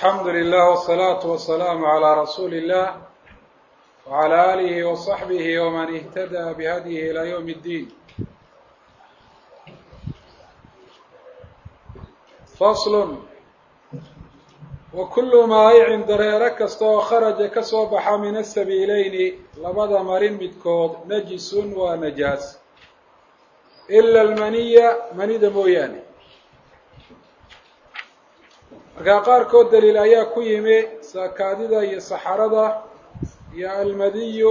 alxamdu lilah wsalaatu wasalaamu calaa rasuuli illah wacalaa aalihi wasaxbihi waman ihtadaa bihadyihi ilaa yowmi اddiin faslun wa kullu maayicin dareero kasta oo kharaja ka soo baxa min asabiileyni labada marin midkood najisun waa najaas ila almaniya manida mooyaane markaa qaarkood daliil ayaa ku yimi saakaadida iyo saxarada iyo almadiyu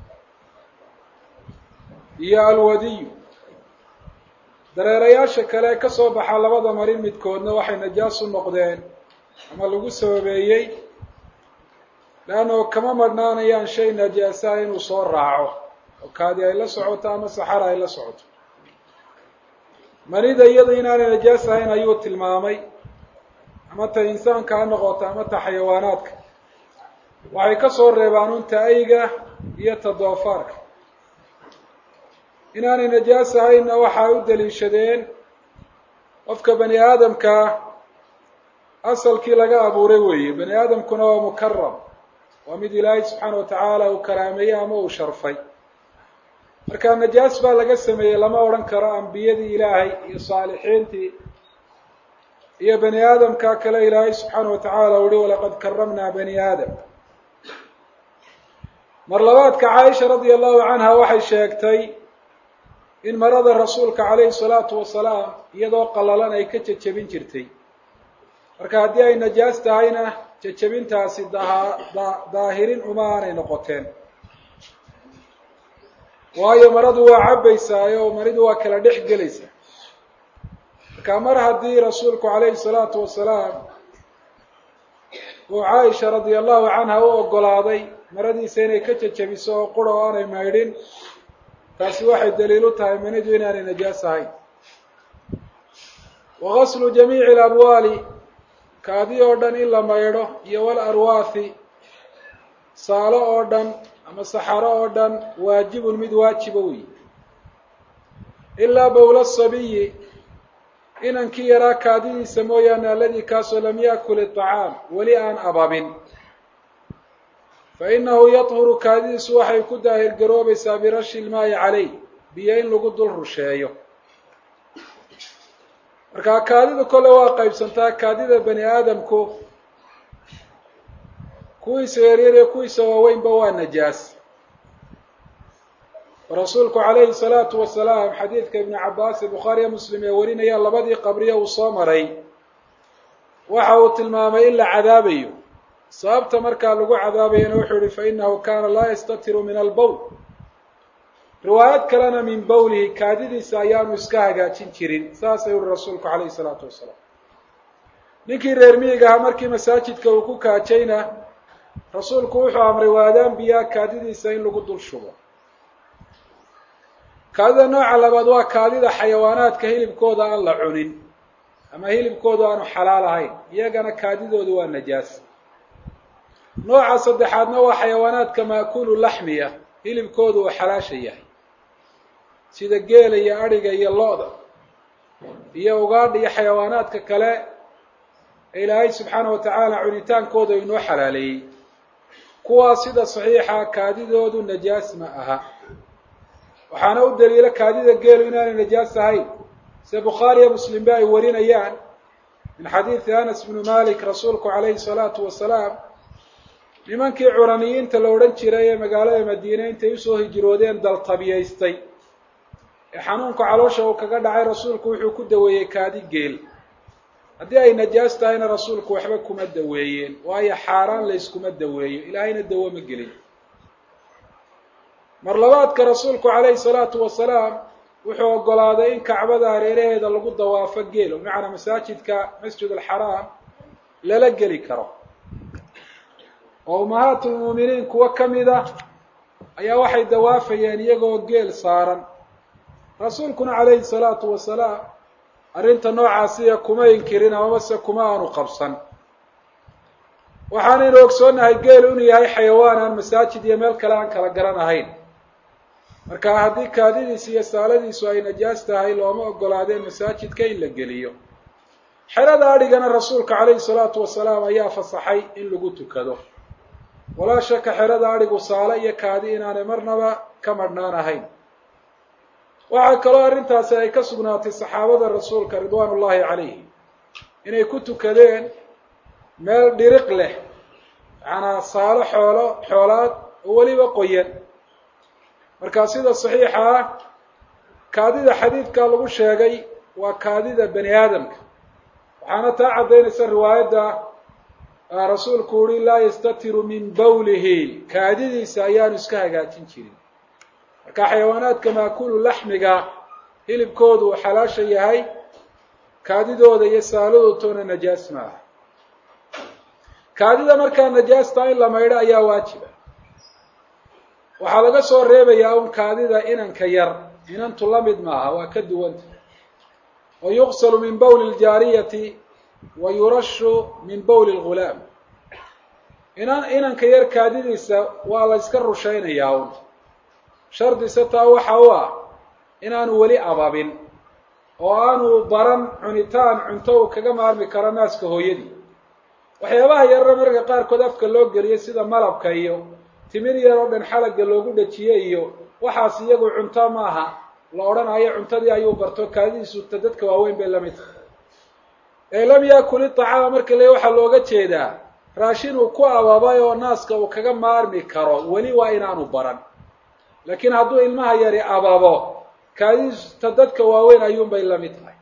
iyo alwadiyu dareerayaasha kale ka soo baxa labada marin midkoodna waxay najaas u noqdeen ama lagu sababeeyey leannao kama madhnaanayaan shay najaasaha inuu soo raaco oo kaadi ay la socoto ama saxara ay la socoto manida iyada inaanay najaas ahayn ayuu tilmaamay ama ta insaanka ha noqoto ama ta xayawaanaadka waxay ka soo reebaan unta ayga iyo ta doofaarka inaanay najaas ahaynna waxa ay u daliishadeen qofka bani aadamkaa asalkii laga abuuray weeye bani aadamkuna waa mukaram waa mid ilaahay subxaana wa tacaala uu karaameeyey ama uu sharfay marka najaas baa laga sameeyey lama odhan karo ambiyadii ilaahay iyo saalixiintii iyo bani aadamka kale ilaahay subxaana wa tacaala uhi walaqad karamnaa bani aadam mar labaadka caaisha radia allahu canha waxay sheegtay in marada rasuulka calayhi salaatu wasalaam iyadoo qallalan ay ka jejebin jirtay marka haddii ay najaas tahayna jejebintaasi daa daahirin uma aanay noqoteen waayo maradu waa cabbaysaayo maridu waa kala dhex gelaysaa marka mar haddii rasuulku calayhi salaatu wasalaam uu caaisha radia allahu canha u ogolaaday maradiisa inay ka jejebiso oo qura oo aanay maydhin taasi waxay daliil u tahay manidu inaanay najaas ahayn wa gaslu jamiici alabwaali kaadi oo dhan in la maydho iyo wal arwaathi saalo oo dhan ama saxaro oo dhan waajibun mid waajiba wey ilaa bowla sabiyi inankii yaraa kaadidiisa mooyaane alladii kaasoo lam yaakul iطacaam weli aan ababin fa inahu yadhuru kaadidiisu waxay ku daahir garoobaysaa birashi ilmaayi caleyh biyo in lagu dul rusheeyo markaa kaadidu kole waa qaybsantaa kaadida bani aadamku kuwiisa yaryar iyo kuwiisa waaweynba waa najaas rasuulku calayhi salaatu wasalaam xadiidka ibni cabaas ee bukhaariya muslim ee warinaya labadii qabriya uu soo maray waxa uu tilmaamay in la cadaabayo sababta markaa lagu cadaabayana wuxuu yihi fa inahu kana laa yastatiru min albowl riwaayad kalena min bowlihi kaadidiisa ayaanu iska hagaajin jirin saasay uri rasuulku calayhi salaatu wasalaam ninkii reer miyiga ahaa markii masaajidka uu ku kaajayna rasuulku wuxuu amray waadaan biyaa kaadidiisa in lagu dul shubo kaadida nooca labaad waa kaadida xayawaanaadka hilibkooda aan la cunin ama hilibkooda aanu xalaal ahayn iyagana kaadidooda waa najaas nooca saddexaadna waa xayawaanaadka maakulu laxmiya hilibkooda uu xalaasha yahay sida geela iyo adhiga iyo lo-da iyo ugaadha iyo xayawaanaadka kale ee ilaahay subxaana wa tacaala cunitaankooda inoo xalaaleeyey kuwaas sida saxiixa kaadidoodu najaas ma aha waxaana u daliilo kaadida geelu inaanay najaas ahayn sida bukhaariya muslimba ay warinayaan min xadiidi anas bnu malik rasuulku calayhi salaatu wasalaam nimankii curaniyiinta la odhan jiray ee magaalada madiine intay usoo hijroodeen daltabiyaystay ee xanuunka caloosha uu kaga dhacay rasuulku wuxuu ku daweeyey kaadi geel haddii ay najaas tahayna rasuulku waxba kuma daweeyeen waayo xaaraan layskuma daweeyo ilaahayna dawo ma gelin mar labaadka rasuulku calayhi salaatu wasalaam wuxuu ogolaaday in kacbada hareeraheeda lagu dawaafo geel bimacnaa masaajidka masjid alxaraam lala geli karo oo umahaat lmuuminiin kuwo ka mida ayaa waxay dawaafayeen iyagoo geel saaran rasuulkuna calayhi salaatu wasalaam arrinta noocaasiya kuma inkirin amamase kuma aanu qabsan waxaanaynu ogsoonahay geel inuu yahay xayawaan aan masaajid iyo meel kale aan kala garan ahayn marka haddii kaadidiisu iyo saaladiisu ay najaas tahay looma ogolaadeen masaajidka in la geliyo xerada adhigana rasuulka calayhi salaatu wasalaam ayaa fasaxay in lagu tukado walaa shaka xerada adhigu saale iyo kaadi inaanay marnaba ka madhnaan ahayn waxaa kaloo arrintaasi ay ka sugnaatay saxaabada rasuulka ridwaan ullahi calayhi inay ku tukadeen meel dhiriq leh macanaa saalo xoolo xoolaad oo weliba qoyan markaa sida saxiixa ah kaadida xadiidka lagu sheegay waa kaadida bani aadamka waxaana taa caddaynaysa riwaayadda rasuulku uhi laa yastatiru min bawlihi kaadidiisa ayaanu iska hagaajin jirin marka xayawaanaadka maakulu laxmiga hilibkoodu uu xalaasha yahay kaadidooda iyo saaladootoona najaas maaha kaadida markaa najaasta in la maydho ayaa waajiba waxaa laga soo reebayaa un kaadida inanka yar inantu la mid maaha waa ka duwanta wa yuqsalu min bawli ljaariyati wa yurashu min bawli lghulaam inan inanka yar kaadidiisa waa la yska rushaynayaa un shardise taa waxa u ah inaanu weli ababin oo aanu baran cunitaan cunto uu kaga maarmi karo naaska hooyadii waxyaabaha yarara marka qaarkood afka loo geliyo sida malabka iyo timir yar oo dhan xalaga loogu dhajiye iyo waxaas iyagu cunto maaha la odhanayo cuntadii ayuu barto kaadidiisu ta dadka waaweyn bay lamid tahay ee lam yakul iطacaama marka le waxaa looga jeedaa raashin uu ku ababay oo naaska uu kaga maarmi karo weli waa inaanu baran laakiin hadduu ilmaha yari ababo kaadidiisu ta dadka waaweyn ayuunbay lamid tahay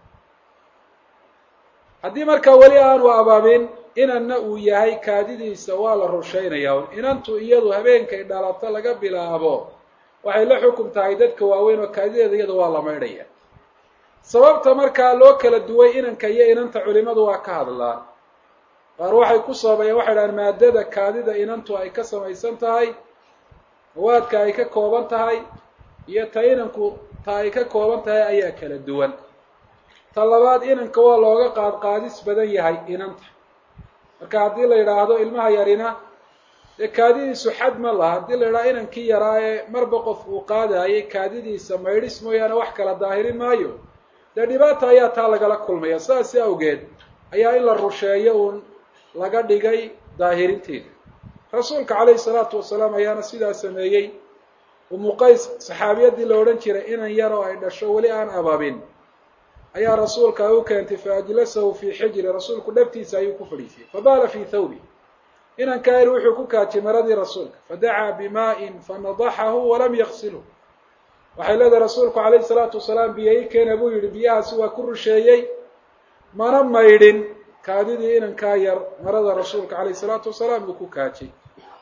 haddii markaa weli aanu ababin inanna uu yahay kaadidiisa waa la rushaynaya inantu iyadu habeenkay dhalato laga bilaabo waxay la xukum tahay dadka waaweyn oo kaadideeda iyada waa la maydhaya sababta markaa loo kala duway inanka iyo inanta culimadu waa ka hadlaan qaar waxay ku soobayeen waxay dhahaan maadada kaadida inantu ay ka samaysan tahay mawaadka ay ka kooban tahay iyo ta inanku ta ay ka kooban tahay ayaa kala duwan ta labaad inanka waa looga qaadqaadis badan yahay inanta marka haddii la yidhaahdo ilmaha yarina dee kaadidiisu xad ma laha haddii la yidhahdo inankii yaraa ee marba qof uu qaadayay kaadidiisa maydhis mooyaane wax kala daahirin maayo dee dhibaata ayaa taa lagala kulmaya saasi awgeed ayaa in la rusheeyo uun laga dhigay daahirinteeda rasuulka calayhi salaatu wasalaam ayaana sidaa sameeyey umu qays saxaabiyadii la odhan jiray inan yar oo ay dhasho weli aan ababin ayaa rasuulka ay u keentay faajlasahu fii xijri rasuulku dhabtiisa ayuu ku fadhiisiyey fabaala fii thawbi inankaa yar wuxuu ku kaajay maradii rasuulka fadacaa bimaa'in fanadaxahu walam yaksilhu waxay leedahay rasuulku calayhi salaatu wasalaam biyo i keena buu yidhi biyahaasi waa ku rusheeyey mana maydhin kaadidii inankaa yar marada rasuulka calayhi salaatu wasalaam uu ku kaajay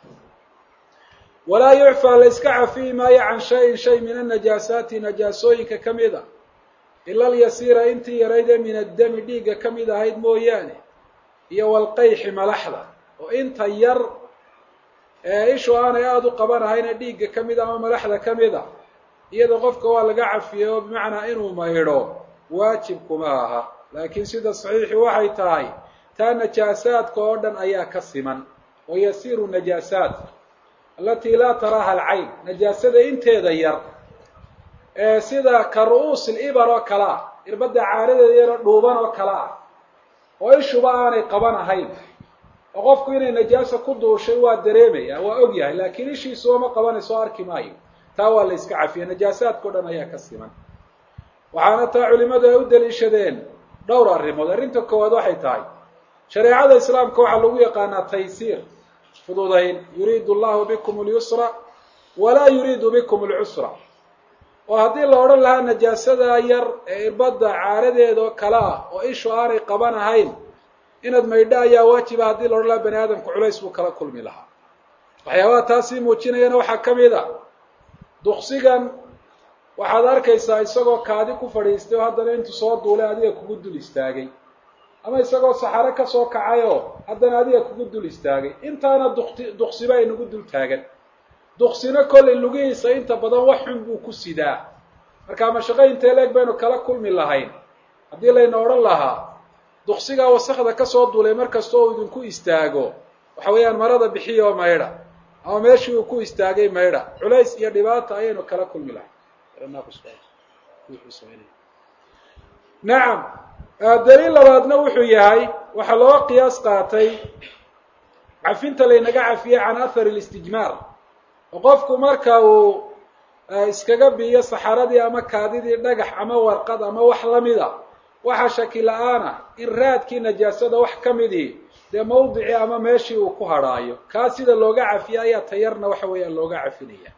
walaa yucfaa la yska cafiyi maayo can shayin shay min annajaasaati najaasooyinka ka mid a ila alyasiira intii yarayd ee min addami dhiigga ka mid ahayd mooyaane iyo walqayxi malaxda oo inta yar ee ishu aanay aada u qabanahayn dhiigga ka mid a ama malaxda ka mid a iyada qofka waa laga cafiyey oo bimacnaa inuu maydho waajib kuma aha laakiin sida saxiixi waxay tahay taa najaasaadka oo dhan ayaa ka siman oo yasiiru najaasaat alatii laa taraaha alcayn najaasada inteeda yar ee sida ka ru'uus ilibar oo kale ah irbadda caaradeeda yaroo dhuuban oo kale ah oo ishuba aanay qaban ahayn oo qofku inay najaasa ku duushay waa dareemaya waa og yahay laakiin ishiisu uma qabanayso o arki maayo taa waa la yska cafiya najaasaadka o dhan ayaa ka siman waxaana taa culimadu ay u daliishadeen dhowr arrimood arrinta koowaad waxay tahay shareecada islaamka waxaa lagu yaqaanaa taysiir fududayn yuriidu allahu bikum اlyusra walaa yuriidu bikum اlcusra oo haddii la odhan lahaa najaasada yar ee irbadda caaradeeda oo kale ah oo ishu aanay qaban ahayn inaad maydho ayaa waajiba haddii la odhan lahaa bani aadamku culays buu kala kulmi lahaa waxyaabaha taasii muujinayana waxaa ka mid a duksigan waxaad arkaysaa isagoo kaadi ku fadhiistay oo haddana intuu soo duulay adiga kugu dul istaagay ama isagoo saxaro kasoo kacayoo haddana adiga kugu dul istaagay intaana dukti duksiba ay nagu dul taagan duksina kollay lugihiisa inta badan wax xun buu ku sidaa marka mashaqo intee leeg baynu kala kulmi lahayn haddii layna odhan lahaa duksigaa wasakda kasoo duulay markasta oo idinku istaago waxa weeyaan marada bixiya oo maydha ama meeshii uu ku istaagay maydha culays iyo dhibaata ayaynu kala kulmi lahay nacam daliil labaadna wuxuu yahay waxaa looga qiyaas qaatay cafinta laynaga cafiyey can athar listijmaar oo qofku marka uu iskaga biiyo saxaradii ama kaadidii dhagax ama warqad ama wax lamida waxaa shaki la-aana in raadkii najaasada wax ka midii dee mawdicii ama meeshii uu ku hadhaayo kaa sida looga cafiye ayaa tayarna waxa weeyaan looga cafinaya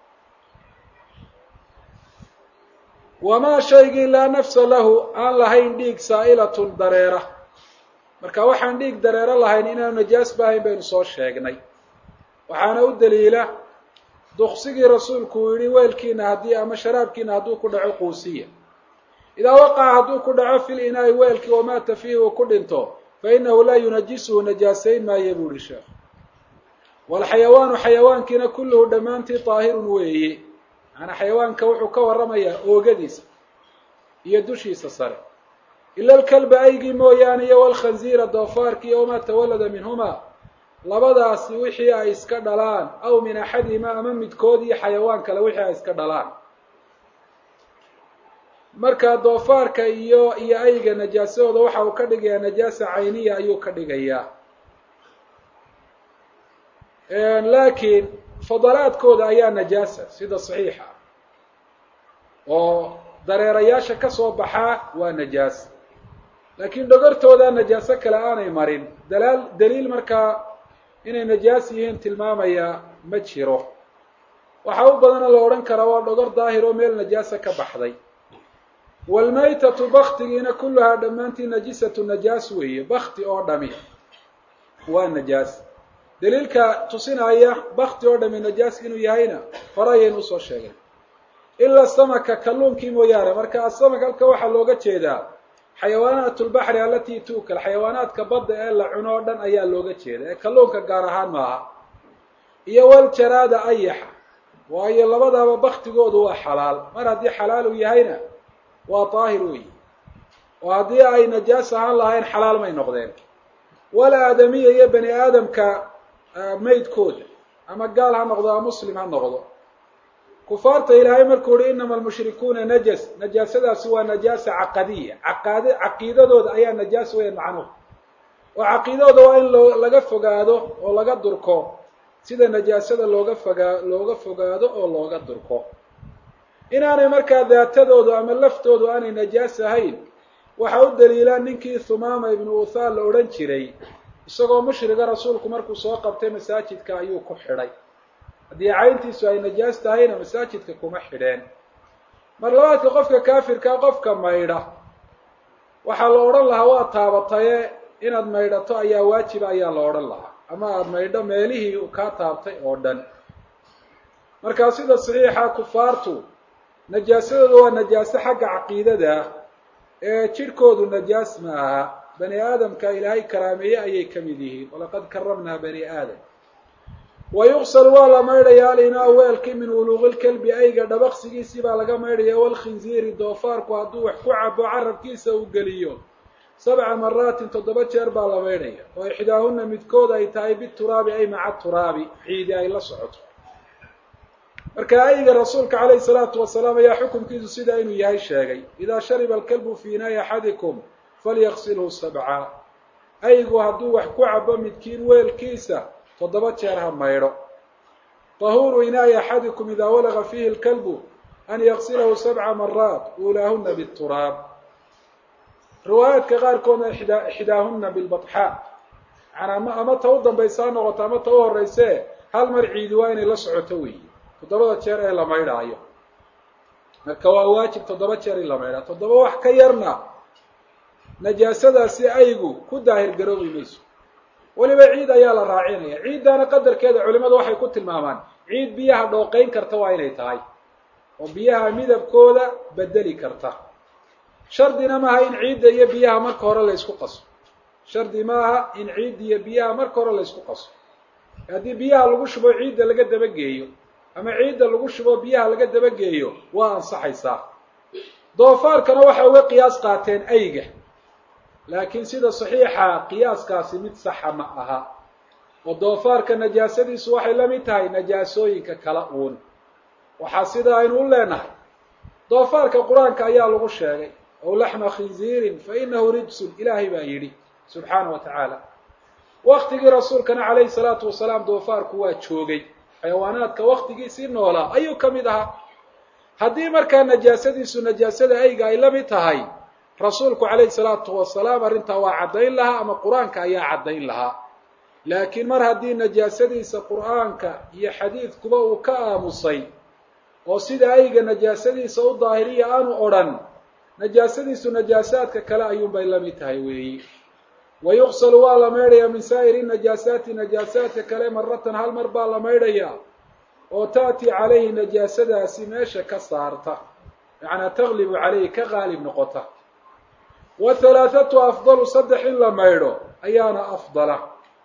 wamaa shaygii laa nafsa lahu aan lahayn dhiig saa'ilatun dareera marka waxaan dhiig dareero lahayn inaanu najaas baahayn baynu soo sheegnay waxaana u daliila duksigii rasuulku uu yihi weelkiina haddii ama sharaabkiina hadduu ku dhaco quusiya idaa waqaca hadduu ku dhaco fil inaa'i weelkii wamaata fiihi uu ku dhinto fa inahu laa yunajisuhu najaasayn maayo buu ihi sheekh waalxayawaanu xayawaankiina kulluhu dhammaantii daahirun weeye macanaa xayawaanka wuxuu ka warramayaa oogadiisa iyo dushiisa sare ila alkalba aygii mooyaane iyo walkhanziira doofaarki iyo wamaa tawallada minhumaa labadaasi wixii ay iska dhalaan aw min axadihima ama midkood iyo xayawaan kale wixii ay iska dhalaan marka doofaarka iyo iyo ayga najaasadooda waxa uu ka dhigayaa najaasa cayniya ayuu ka dhigayaa laakiin fadalaadkooda ayaa najaasa sida saxiixa oo dareerayaasha ka soo baxaa waa najaas laakiin dhogortooda najaaso kale aanay marin dalaal daliil markaa inay najaas yihiin tilmaamaya ma jiro waxaa u badana la odhan karaa waa dhogor daahir oo meel najaasa ka baxday waalmaytatu baktigiina kulluhaa dhammaantii najisatu najaas weeye bakti oo dhami waa najaas daliilka tusinaya bakti oo dhami najaas inuu yahayna hore ayaynu usoo sheegay ilaa samaka kalluunkii mooyaane marka asamak halka waxaa looga jeedaa xayawaanaat lbaxri alatii tuukal xayawaanaadka badda ee la cuno o dhan ayaa looga jeeda ee kalluunka gaar ahaan maaha iyo waljaraada ayaxa waayo labadaaba baktigoodu waa xalaal mar haddii xalaal uu yahayna waa daahir weyi oo haddii ay najaas ahaan lahayn xalaal may noqdeen wal aadamiya iyo bani aadamka maydkooda ama gaal ha noqdo ama muslim ha noqdo kufaarta ilaahay markuu uhi inama almushrikuuna najas najaasadaasi waa najaasa caqadiya caqaad caqiidadooda ayaa najaas weya macnuhu oo caqiidadooda waa in loo laga fogaado oo laga durko sida najaasada looga fogaa looga fogaado oo looga durko inaanay markaa daatadoodu ama laftoodu aanay najaas ahayn waxaa u daliilaa ninkii thumaama ibnu uthaal la odhan jiray isagoo mushriga rasuulku markuu soo qabtay masaajidka ayuu ku xidhay haddii cayntiisu ay najaas tahayna masaajidka kuma xidheen mar labaadka qofka kaafirkaa qofka maydha waxaa la odhan lahaa waa taabataye inaad maydhato ayaa waajiba ayaa la odhan lahaa ama aada maydho meelihii uu kaa taabtay oo dhan markaa sida saxiixa kufaartu najaasadooda waa najaaso xagga caqiidada ee jidhkoodu najaas ma aha bani aadamka ilaahay karaameeye ayay ka mid yihiin walaqad karamnaa bani aadam wa yuqsal waa la maydhaya alinaa weelkii min wuluuqilkelbi ayga dhabaqsigiisii baa laga maydhaya walkhinziiri doofaarku hadduu wax ku cabo carabkiisa uu geliyo sabca maraatin toddoba jeer baa la maydhaya oo ixdaahuna midkood ay tahay bituraabi ay maca turaabi ciidi ay la socoto marka ayga rasuulka calayhi salaatu wasalaam ayaa xukunkiisu sidaa inuu yahay sheegay idaa shariba alkalbu fii inaayi axadikum falyaqsilhu sabca aygu hadduu wax ku cabo midkiin weelkiisa toddoba jeer ha maydho tahuuru inaayi axadikum idaa walaga fiihi lkalbu an yaqsilahu sabca maraat uulaahuna bituraab riwaayaadka qaarkoodna ixdaahuna bilbaxaa manaa ama ta u dambaysa ha noqoto ama ta u horeyse hal mar ciidi waa inay la socoto weyi toddobada jeer ee la maydhaayo marka waa waajib toddoba jeer in la maydhaa toddoba wax ka yarna najaasadaasi aygu ku daahir garoobi mayso weliba ciid ayaa la raacinaya ciiddaana qadarkeeda culimadu waxay ku tilmaamaan ciid biyaha dhooqeyn karta waa inay tahay oo biyaha midabkooda bedeli karta shardina maaha in ciidda iyo biyaha marka hore la ysku qaso shardi maaha in ciidda iyo biyaha marka hore la ysku qaso haddii biyaha lagu shubo ciidda laga dabageeyo ama ciidda lagu shubo biyaha laga dabageeyo waa ansaxaysaa doofaarkana waxay uga qiyaas qaateen ayga laakiin sida saxiixa qiyaaskaasi mid saxa ma aha oo doofaarka najaasadiisu waxay la mid tahay najaasooyinka kala uun waxaa sida aynu u leenahay doofaarka qur-aanka ayaa lagu sheegay aw laxma khinziirin fainahu rijsun ilaahay baa yidhi subxaana wa tacaala waktigii rasuulkana calayhi salaatu wasalaam doofaarku waa joogay xayawaanaadka waktigiisii noolaa ayuu ka mid ahaa haddii markaa najaasadiisu najaasada ayga ay la mid tahay rasuulku calayhi salaatu wasalaam arrintaa waa caddayn lahaa ama qur-aanka ayaa caddayn lahaa laakiin mar haddii najaasadiisa qur-aanka iyo xadiidkuba uu ka aamusay oo sida ayga najaasadiisa u daahiriya aanu odhan najaasadiisu najaasaadka kale ayuunbay la mid tahay weeyi wa yuqsalu waa la maydhayaa min saa'iri najaasaati najaasaadka kale maratan hal mar baa la maydhayaa oo ta'ti calayhi najaasadaasi meesha ka saarta macnaa taglibu calayhi ka qaalib noqota wa halaathatu afdalu saddex in la maydho ayaana afdala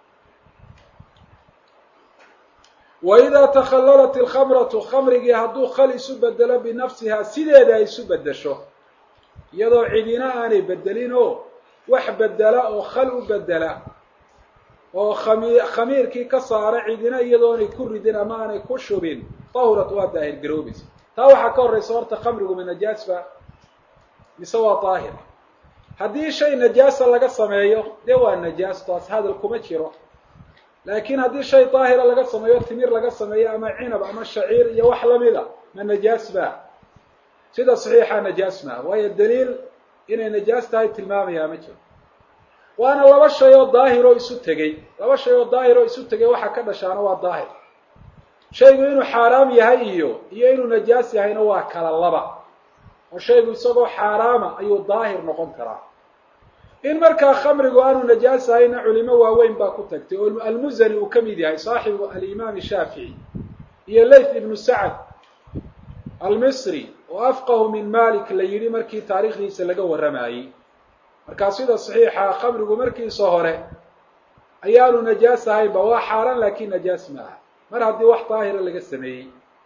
wa idaa takhallalat ilkhamratu khamrigii hadduu khal isu bedelo binafsihaa sideeda ay isu beddesho iyadoo cidina aanay bedelin oo wax bedela oo khal u bedela oo khami khamiirkii ka saara cidina iyadoonay ku ridin ama aanay ku shubin tahurat waa daahir garoobaysa taa waxaa ka horraysa horta khamrigu ma najaasba mise waa daahir haddii shay najaasa laga sameeyo dee waa najaas taas hadal kuma jiro laakiin haddii shay daahira laga sameeyo timir laga sameeyo ama cinab ama shaciir iyo wax lamida ma najaas ba sida saxiixa najaas maa waayo daliil inay najaas tahay tilmaamayaa ma jiro waana laba shay oo daahiroo isu tegey laba shay oo daahiroo isu tegay waxaa ka dhashaana waa daahir shaygu inuu xaaraam yahay iyo iyo inuu najaas yahayna waa kala laba oo shaygu isagoo xaaraama ayuu daahir noqon karaa in markaa khamrigu aanu najaas ahayna culimo waaweyn baa ku tagtay oo almuzani uu ka mid yahay saaxibu alimaam shaafici iyo layth ibnu sacad almisri oo afqahu min malik la yidhi markii taariikhdiisa laga warramayey markaa sida saxiixa khamrigu markiisa hore ayaanu najaas ahaynba waa xaaraan laakiin najaas ma aha mar haddii wax daahira laga sameeyey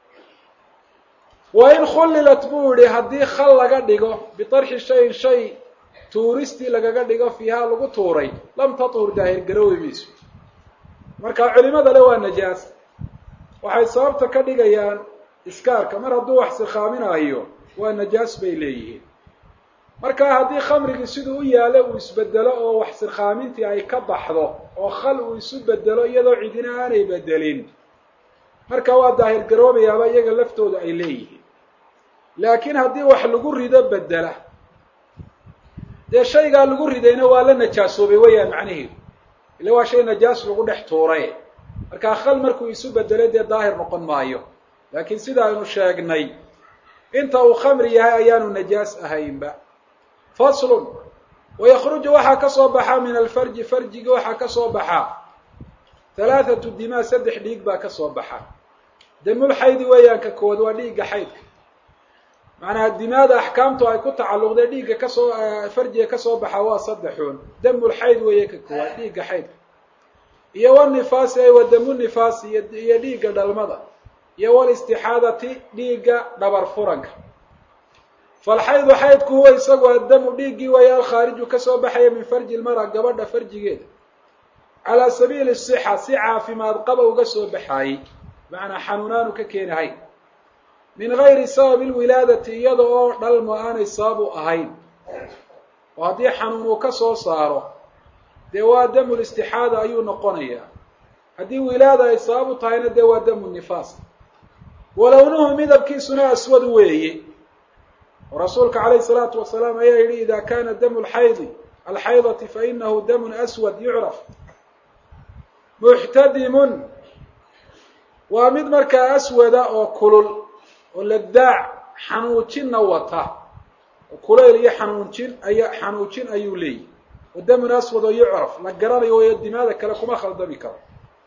wa in khullilat buu yihi haddii khal laga dhigo bitarxi shayin shay tuuristii lagaga dhigo fiihaa lagu tuuray lam tathur daahir garoobi mayso marka culimada le waa najaas waxay sababta ka dhigayaan iskaarka mar hadduu wax sikhaaminayo waa najaas bay leeyihiin marka haddii khamrigii siduu u yaalo uu isbedelo oo wax sirkhaamintii ay ka baxdo oo khal uu isu bedelo iyadoo cidina aanay bedelin marka waa daahir garoobayaaba iyaga laftooda ay leeyihiin laakiin haddii wax lagu rido bedela dee shaygaa lagu ridayna waa la najaasoobay weeyaan macnaheedu ila waa shay najaas lagu dhex tuuray markaa khal markuu isu bedelo dee daahir noqon maayo laakiin sida aynu sheegnay inta uu khamri yahay ayaanu najaas ahaynba faslun wayakhruju waxaa ka soo baxaa min alfarji farjiga waxaa ka soo baxaa halaathatu dimaa saddex dhiig baa ka soo baxa damulxaydi weeyaan ka kood waa dhiigga xaydka macnaha dimaada axkaamtu ay ku tacalluqdee dhiigga kasoo farjiga kasoo baxa waa saddexuun damulxayd weeye ka koowaad dhiigga xaydka iyo wanifaasi ay wa damu nifaasi iyo dhiigga dhalmada iyo walistixaadati dhiigga dhabar furanka falxaydu xaydku huwa isagu addamu dhiiggii weeye alkhaariju kasoo baxaya min farji lmara gabadha farjigeeda calaa sabiili sixa si caafimaad qaba uga soo baxaayey macnaa xanuunaanu ka keenahayn min gayri sababi lwilaadati iyada oo dhalmo aanay sabab u ahayn oo haddii xanuun uu ka soo saaro dee waa damu listixaada ayuu noqonayaa haddii wilaada ay sabab u tahayna dee waa damu nifaas walownuhu midabkiisuna aswad weeye oo rasuulka calayhi salaatu wasalaam ayaa yidhi ida kana damu lxaydi alxaydati fainahu damun aswad yucraf muxtadimun waa mid markaa aswada oo kulul oo ladaac xanuujinna wata oo kulayl iyo xanuujin aya xanuujin ayuu leeyahy oo damun aswad oo yucraf la garanayo wayo dimaada kale kuma khaldami karo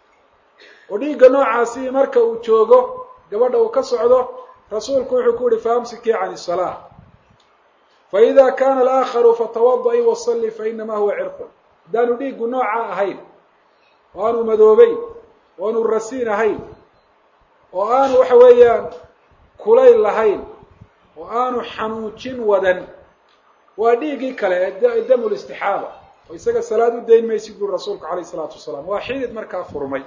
oo dhiigga noocaasi marka uu joogo gabadha uu ka socdo rasuulku wuxuu ku yihi faamsikii can isalaa faida kana alaakharu fatawada'i wasalli fainamaa huwa cirqun haddaanu dhiiggu nooca ahayn oo aanu madoobeyn oo aanu rasiin ahayn oo aanu waxa weeyaan kulayl lahayn oo aanu xanuujin wadan waa dhiiggii kale ee damu listixaada oo isaga salaad u dayn maysid buri rasuulku calayh isalaatu wasalaam waa xidid markaa furmay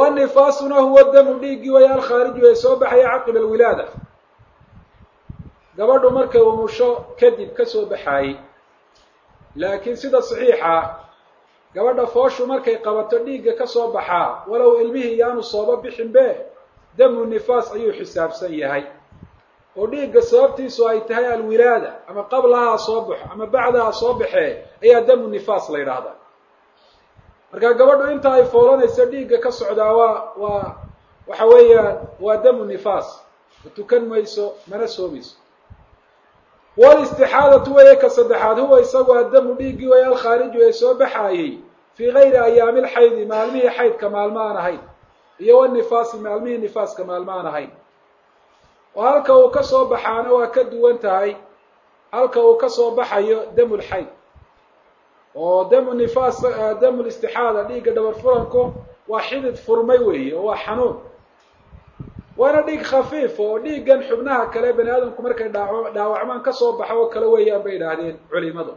wanifaasuna huwa damu dhiiggii waya alkhaariju ee soo baxaya caqiba alwilaada gabadhu markay umusho kadib ka soo baxaayey laakiin sida saxiixa gabadha fooshu markay qabato dhiigga ka soo baxaa walow ilmihii yaanu sooba bixinbe damu nifaas ayuu xisaabsan yahay oo dhiigga sababtiisu ay tahay alwilaada ama qablahaa soo baxo ama bacdaha soo baxee ayaa damu nifaas la yidhaahdaa marka gabadhu inta ay foolanayso dhiigga ka socdaa waa waa waxa weeyaan waa damu nifaas ma tukan mayso mana soomayso walistixaadatu weeye ka saddexaad huwa isagu addamu dhiiggii way alkhaariju ee soo baxaayey fii gayri ayaami lxaydi maalmihii xaydka maalmo aan ahayn iyo wanifaasi maalmihii nifaaska maalmo aan ahayn oo halka uu ka soo baxaana waa ka duwan tahay halka uu ka soo baxayo damu lxayd oo damu nifaas damu listixaada dhiigga dhabar furanku waa xidid furmay weeye oo waa xanuun waana dhiig khafiif oo dhiiggan xubnaha kale bani aadamku markay dhaaw dhaawacmaan ka soo baxo oo kale weeyaan bay idhaahdeen culimadu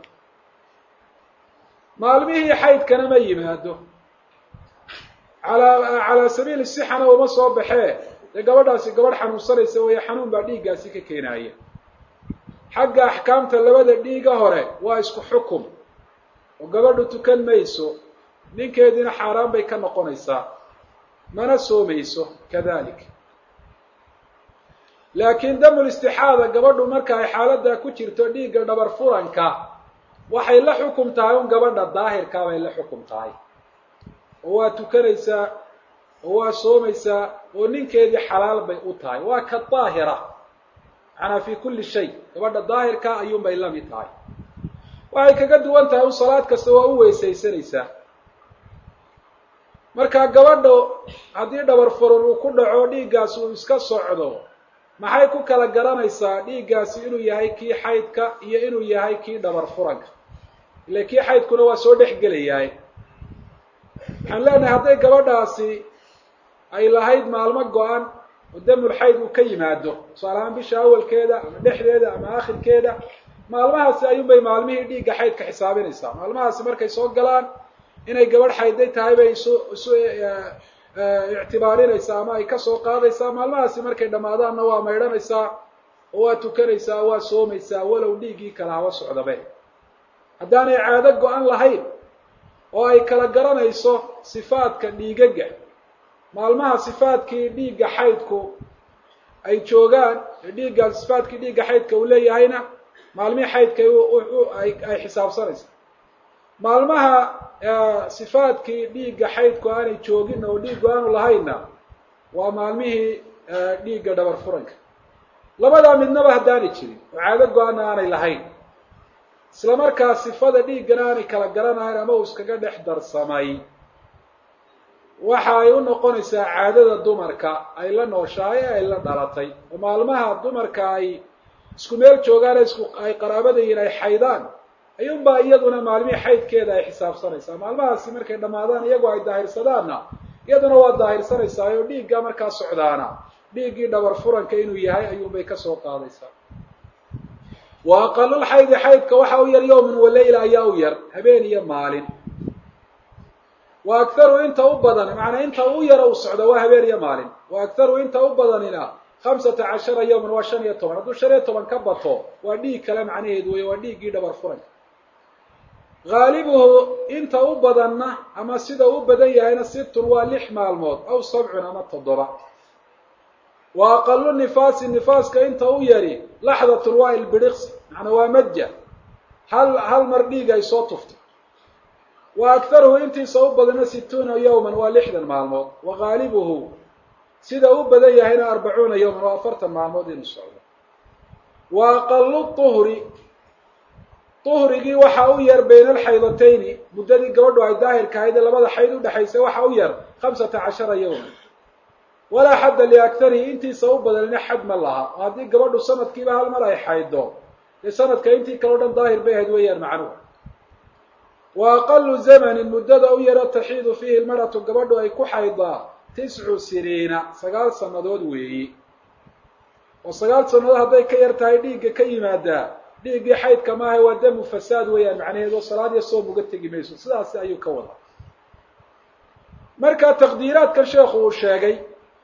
maalmihii xaydkana ma yimaado alaa calaa sabiili sixana uma soo baxee dee gabadhaasi gabadh xanuunsanaysa weeye xanuun baa dhiiggaasi ka keenaaya xagga axkaamta labada dhiiga hore waa isku xukum oo gabadhu tukan mayso ninkeediina xaaraan bay ka noqonaysaa mana soomayso kadalik laakiin damul istixaada gabadhu marka ay xaaladdaa ku jirto dhiigga dhabar furanka waxay la xukum tahay un gabadha daahirkaa bay la xukum tahay oo waa tukanaysaa oo waa soomaysaa oo ninkeedii xalaal bay u tahay waa ka daahira macnaa fi kulli shay gabadha daahirka ayuun bay la mid tahay waxay kaga duwan tahay un salaad kasta waa u weysaysanaysaa marka gabadha haddii dhabar furan uu ku dhaco dhiiggaasi uu iska socdo maxay ku kala garanaysaa dhiiggaasi inuu yahay kii xaydka iyo inuu yahay kii dhabar furanka ile kii xaydkuna waa soo dhex gelayahay waxaan leenahay hadday gabadhaasi ay lahayd maalmo go-an oo damul xayd uu ka yimaado tusaale ahaan bisha awalkeeda ama dhexdeeda ama akhirkeeda maalmahaasi ayuunbay maalmihii dhiigga xaydka xisaabinaysaa maalmahaasi markay soo galaan inay gabadh xayday tahay bay isu isu ictibaarinaysaa ama ay kasoo qaadaysaa maalmahaasi markay dhammaadaanna waa maydhanaysaa oo waa tukanaysaa waa soomaysaa walow dhiiggii kala haba socdabe haddaanay caado go-an lahayn oo ay kala garanayso sifaadka dhiigaga maalmaha sifaadkii dhiigga xaydku ay joogaan ee dhiigga sifaadkii dhiigga xaydka uu leeyahayna maalmihii xaydka ay xisaabsanaysa maalmaha sifaadkii dhiigga xaydku aanay joogin oo dhiiggu aanu lahaynna waa maalmihii dhiigga dhabar furanka labadaa midnaba haddaanay jirin oo caado go-ana aanay lahayn isla markaa sifada dhiiggana aanay kala garanayn ama uu iskaga dhex darsamay waxa ay u noqonaysaa caadada dumarka ay la nooshahay ee ay la dhalatay oo maalmaha dumarka ay isku meel joogaan isku ay qaraabadayiin ay xaydaan ayuunbaa iyaduna maalmihii xaydkeeda ay xisaabsanaysaa maalmahaasi markay dhammaadaan iyagoo ay daahirsadaanna iyaduna waa daahirsanaysaa oo dhiiggaa markaa socdaana dhiiggii dhabar furanka inuu yahay ayuunbay kasoo qaadaysaa wa aqalulxaydi xaydka waxa u yar yowman waleyla ayaa u yar habeen iyo maalin wa akharu inta u badan macanaa inta u yara u socda waa habeen iyo maalin wa akharu inta u badanina hamsata cashara yowman waa shan iyo toban hadduu shan iyo toban ka bato waa dhiig kale macnaheedu wey waa dhiiggii dhabar furanka haalibuhu inta u badanna ama sida u badan yahayna sittun waa lix maalmood aw sabcun ama toddoba wa aqalu nifaasi nifaaska inta u yari laxdatun waa ilbiriqsi macnaa waa madja hal hal mar dhiig ay soo tuftay wa akharuhu intiisa u badana situuna yowman waa lixdan maalmood wa haalibuhu sida u badan yahayna arbacuuna yowman waa afartan maalmood inuu socdo wa aqalu tuhri uhrigii waxa u yar bayna alxaydatayni muddadii gabadhu ay daahirka ahayd ee labada xayd udhexaysay waxa u yar hamsata cashara yowman walaa xadda liakharihi intiisa u badanina xad ma laha oo haddii gabadhu sanadkiiba hal mar ay xayddo dee sanadka intii kaleo dhan daahir bay ahayd weeyaan macnuhu wa aqalu zamanin muddada u yaro taxiidu fiihi lmaratu gabadhu ay ku xaydaa tiscu siniina sagaal sannadood weeyi oo sagaal sannadood hadday ka yar tahay dhiigga ka yimaadaa dhiiggii xaydka maaha waa damu fasaad weeyaan macnaheedu oo salaad iyo soom uga tegi mayso sidaasi ayuu ka wadaa marka taqdiiraadkan sheekhu uu sheegay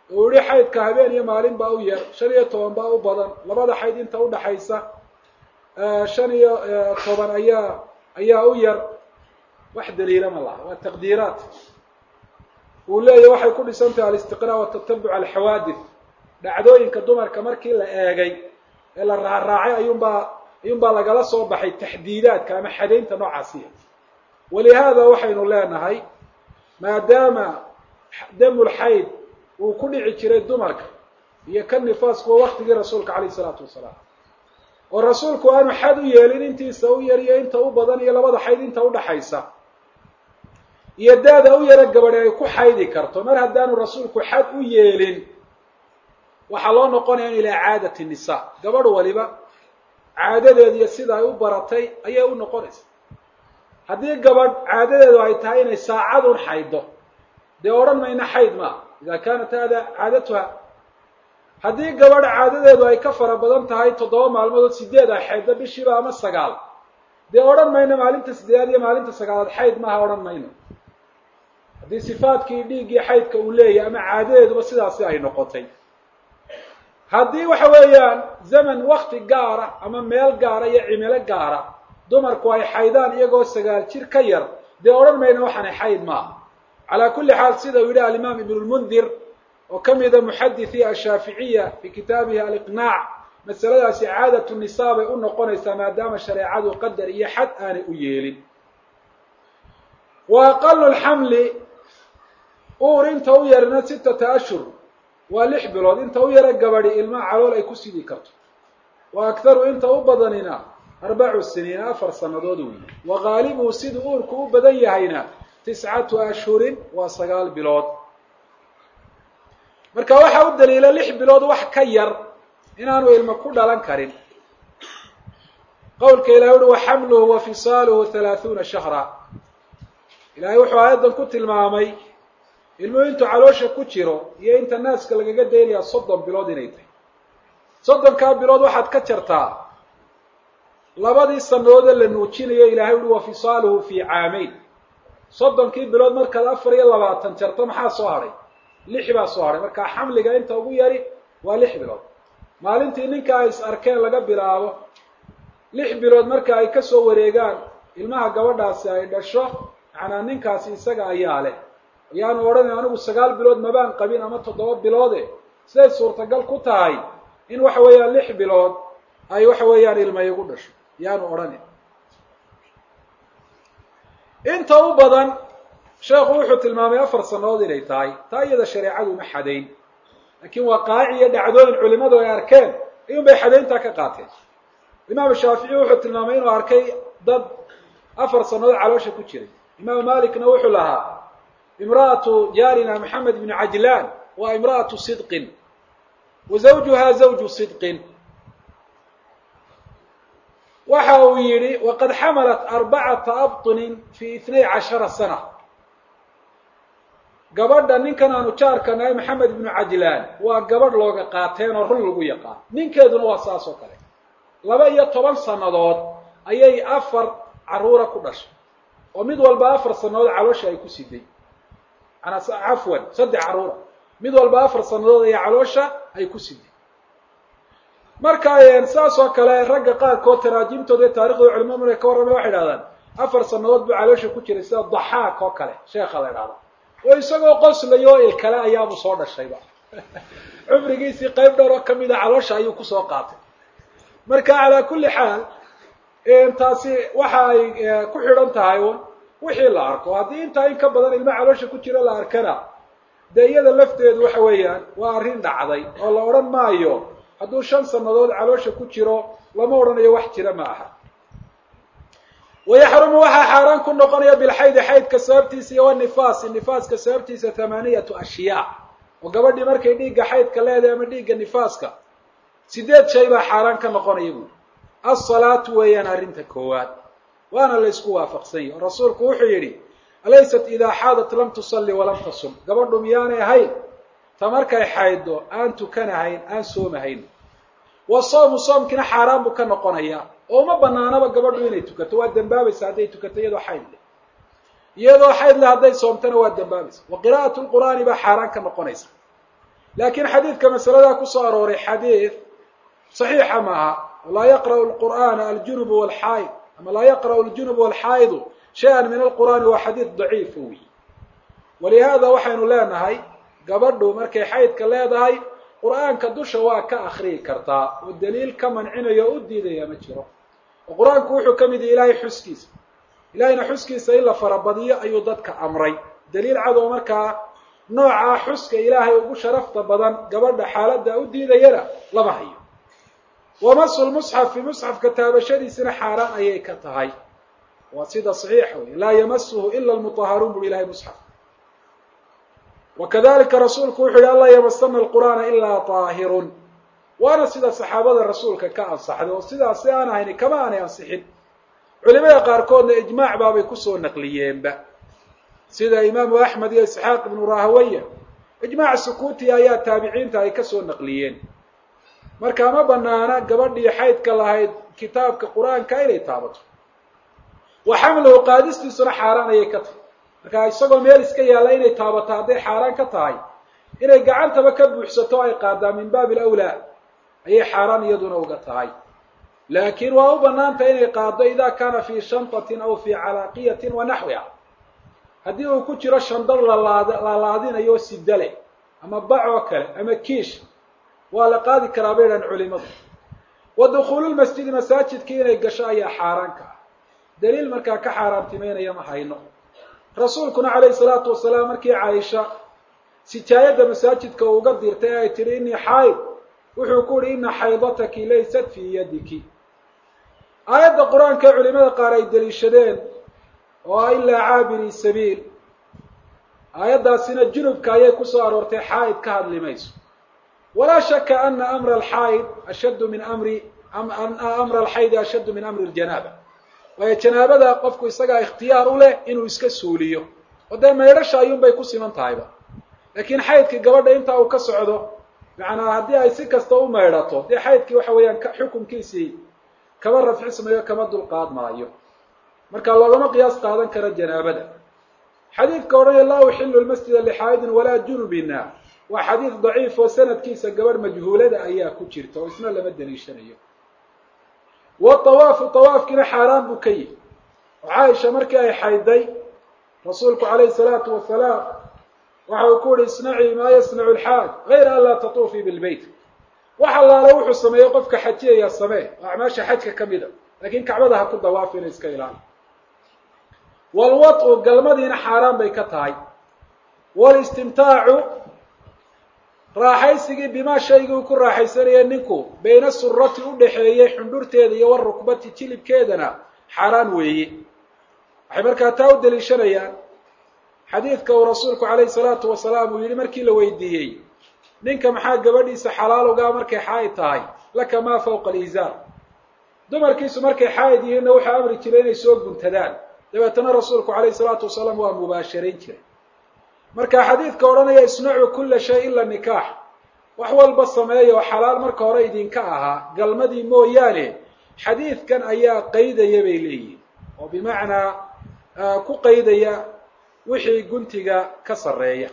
uu yihi xaydka habeen iyo maalin baa u yar shan iyo toban baa u badan labada xayd inta udhaxaysa shan iyo toban ayaa ayaa u yar wax daliila ma laha waa taqdiiraat uu leeyahy waxay ku dhisan tahay alistiqraa watatabuc alxawaadith dhacdooyinka dumarka markii la eegay ee la raaraacay ayuunbaa ayuunbaa lagala soo baxay taxdiidaadka ama xadaynta noocaasiya walihaada waxaynu leenahay maadaama damulxayd uu ku dhici jiray dumarka iyo ka nifaasku waa waktigii rasuulka calayh isalaatu wasalaam oo rasuulku aanu xad u yeelin intiisa u yar iyo inta u badan iyo labada xayd inta udhaxaysa iyo daada u yaro gabadhi ay ku xaydi karto mar haddaanu rasuulku xad u yeelin waxaa loo noqonaya in ilaa caadati nisa gabadh waliba caadadeedu iyo sida ay u baratay ayay u noqonaysa haddii gabadh caadadeedu ay tahay inay saacadun xaydo dee odhan mayna xayd maaha ida kaanat hada caadatuha haddii gabadh caadadeedu ay ka fara badan tahay toddoba maalmood sideed ay xayddo bishiiba ama sagaal dee odhan mayno maalinta sideedaad iyo maalinta sagaalaad xayd maaha odhan mayno haddii sifaadkii dhiiggii xaydka uu leeyahy ama caadadeeduba sidaasi ay noqotay haddii waxa weeyaan zaman wakti gaara ama meel gaara iyo cimilo gaara dumarku ay xaydaan iyagoo sagaal jir ka yar dee odhan mayno waxaanay xayd maaha calaa kulli xaal sida uu yidhi alimaam ibn lmundir oo ka mida muxadithi ashaaficiya fi kitaabihi aliqnaac masaladaasi caadatu nisaa bay u noqonaysaa maadaama shareecadu qadar iyo xad aanay u yeelin wa aqalu lxamli uur inta u yarina sittata ashhur waa lix bilood inta u yara gabadi ilmaa calool ay ku sidi karto wa akharu inta u badanina arbacu siniin afar sannadood weyi wa gaalibuhu siduu uurku u badan yahayna tiscatu ashhurin waa sagaal bilood marka waxaa u daliila lix bilood wax ka yar inaanu ilmo ku dhalan karin qowlka ilahi uhi wa xamluhu wa fisaaluhu halaahuuna shahra ilaahay wuxuu aayaddan ku tilmaamay ilmuhu intuu caloosha ku jiro iyo inta naaska lagaga daynayaa soddon bilood inay tahay soddonkaa bilood waxaad ka jartaa labadii sannadoodee la nuujinayo ilaahay uhi wa fisaaluhu fii caamayn soddonkii bilood markaad afar iyo labaatan jarto maxaa soo hadhay lix baa soo hadhay markaa xamliga inta ugu yari waa lix bilood maalintii ninka ay is arkeen laga bilaabo lix bilood marka ay kasoo wareegaan ilmaha gabadhaasi ay dhasho macnaa ninkaasi isaga ayaa leh ayaanu odhanay anigu sagaal bilood mabaan qabin ama toddoba biloode siday suurtagal ku tahay in waxa weeyaan lix bilood ay waxa weeyaan ilma igu dhasho yaanu odhanin inta u badan sheekhu wuxuu tilmaamay afar sannadood inay tahay taa iyada shareecadu ma xadayn laakiin waa qaaci iyo dhacdooyin culimadu ay arkeen ayuun bay xadayntaa ka qaateen imaamu shaafici wuxuu tilmaamay inuu arkay dad afar sannadood caloosha ku jiray imaamu malikna wuxuu lahaa imra'atu jaarina maxamed bnu cajlaan waa imra'atu sidqin wa zawjuha zawju sidqin waxa uu yidhi waqad xamalat arbacata abطunin fi itnay cashara sana gabadha ninkan aanu jaarka nahay maxamed ibnu cajlaan waa gabadh looga qaateen oo run lagu yaqaan ninkeeduna waa saas oo kale laba iyo toban sannadood ayay afar carruura ku dhashay oo mid walba afar sannadood caloosha ay ku siday manaa cafwan saddex carruura mid walba afar sannadood ayaa caloosha ay ku siday marka saas oo kale ragga qaarkood taraajimtooda iyo taarikhdoda culimadu markay ka warramay waxay idhahdaan afar sannadood buu caloosha ku jiray sida daxaak oo kale sheekha la idhahda oo isagoo qoslayo o ilkale ayaabu soo dhashayba cumrigiisii qayb dhowr oo kamida caloosha ayuu kusoo qaatay marka calaa kulli xaal taasi waxa ay ku xidhan tahay un wixii la arko haddii intaa in ka badan ilmo caloosha ku jiro la arkana dee iyada lafteedu waxa weeyaan waa arrin dhacday oo la odhan maayo hadduu shan sannadood caloosha ku jiro lama odhanayo wax jira ma aha wayaxrumu waxaa xaaraan ku noqonaya bilxaydi xaydka sababtiisa iyo wanifaasi nifaaska sababtiisa thamaaniyatu ashyaa oo gabadhii markay dhiigga xaydka leedahay ama dhiigga nifaaska sideed shay baa xaaraan ka noqonaya buuri alsalaatu weeyaan arrinta koowaad waana la ysku waafaqsan yahi oo rasuulku wuxuu yidhi alaysat idaa xaadat lam tusalli walam tasum gabadhu miyaanay ahayn ta markay xayddo aan tukanahayn aan soomahayn wa soomu soomkiina xaaraan buu ka noqonayaa oo uma banaanaba gabadhu inay tukato waa dembaabaysa hadday tukato iyadoo xayd leh iyadoo xayd leh hadday soomtana waa dembaabaysa wa qiraa'atu lqur'aani baa xaaraan ka noqonaysa laakiin xadiidka masaladaa kusoo arooray xadiid saxiixa maaha laa yaqra'u lqur'aana aljunubu walxaa'id ama laa yaqra'u aljunubu walxaa'idu shay-an min alqur'aani waa xadiid daciifa wey walihaada waxaynu leenahay gabadhu markay xaydka leedahay qur'aanka dusha waa ka akriyi kartaa oo daliil ka mancinayo o u diidaya ma jiro oo qur-aanku wuxuu ka mid yahay ilaahay xuskiisa ilahayna xuskiisa in la farabadiyo ayuu dadka amray daliil cad oo markaa noocaa xuska ilaahay ugu sharafta badan gabadha xaaladda u diidayana lama hayo wamasu lmusxafi musxafka taabashadiisina xaaraan ayay ka tahay waa sida saxiixa wey laa yamasuhu ila lmutaharuun buri ilahay musxaf wakadalika rasuulku wuxu yihi anlaa yamasana alqur'aana ilaa taahirun waana sida saxaabada rasuulka ka ansaxday oo sidaas si aan ahayni kama aanay ansixin culimada qaarkoodna ijmaac baabay kusoo naqliyeenba sida imaamu axmed iyo isxaaq ibnu rahawaya ijmaac sukuuti ayaa taabiciinta ay kasoo naqliyeen marka ma banaana gabadhii xaydka lahayd kitaabka qur-aanka inay taabato wa xamluhu qaadistiisuna xaaraan ayay ka tahay marka isagoo meel iska yaalla inay taabato hadday xaaraan ka tahay inay gacantaba ka buuxsato ay qaadaa min baabi alawlaa ayay xaaraan iyaduna uga tahay laakiin waa u banaantah inay qaado ida kaana fii shantatin aw fii calaaqiyatin wa naxwiha haddii uu ku jiro shandad lalaad lalaadinayo sida leh ama bac oo kale ama kiish waa la qaadi karaa bay dhahan culimadu wa dukhuululmasjidi masaajidkii inay gasho ayaa xaaraan ka ah daliil markaa ka xaaraantimeynaya ma hayno rasuulkuna calayhi salaatu wasalaam markii caaisha sijaayadda masaajidka uu uga dirtay ay tihi inii xayd wuxuu ku uhi ina xaydataki laysat fii yadiki aayadda qur-aanka ee culimada qaar ay deliishadeen oo ah ilaa caabiri sabiil aayaddaasina junubka ayay kusoo aroortay xaa'id ka hadli mayso walaa shaka ana amra alxaa'id ashaddu min amri ana amra alxaydi ashaddu min amri ljanaaba waayo janaabada qofku isagaa ikhtiyaar u leh inuu iska suuliyo oo dee maydhasha ayuunbay ku siman tahayba laakiin xaydkii gabadha intaa uu ka socdo macnaa haddii ay si kasta u maydhato dee xaydkii waxa weeyaan xukunkiisii kama rafcismayo kama dulqaad maayo marka loogama qiyaas qaadan karo janaabada xadiidka odhanaya laa uxilu lmasjida lixaa'idin walaa junubina waa xadiid daciif oo sanadkiisa gabadh majhuulada ayaa ku jirta oo isna lama daliishanayo watawaafu tawaafkiina xaaraan buu ka yihi oo caaisha markii ay xayday rasuulku calayhi salaatu wasalaam waxa uu ku yihi isnacii maa yasnacu lxaaj gayra an laa tatuufii bilbeyt wax allaale wuxuu sameeyey qofka xajiyaya samee oo acmaasha xajka ka mida laakiin kacbada ha ku dawaafi ina iska ilaali walwatu galmadiina xaaraan bay ka tahay walistimtaacu raaxaysigii bimaa shaygii uu ku raaxaysanaya ninku bayna surati u dhaxeeyey xundhurteeda iyo warukbati jilibkeedana xaaraan weeye waxay markaa taa u daliishanayaan xadiidka uu rasuulku calayhi salaatu wasalaam uu yihi markii la weydiiyey ninka maxaa gabadhiisa xalaal ugaa markay xaa'id tahay laka maa fawqa alizaar dumarkiisu markay xaa'id yihiinna wuxuu amri jiray inay soo guntadaan dabeetana rasuulku calayhi salaatu wasalaam waa mubaasharayn jiray marka xadiidka odhanaya isnacuu kulla shay ila nikaax wax walba sameeya oo xalaal marka hore idinka ahaa galmadii mooyaane xadiidkan ayaa qaydaya bay leeyihin oo bimacnaa ku qaydaya wixii guntiga ka sarreeya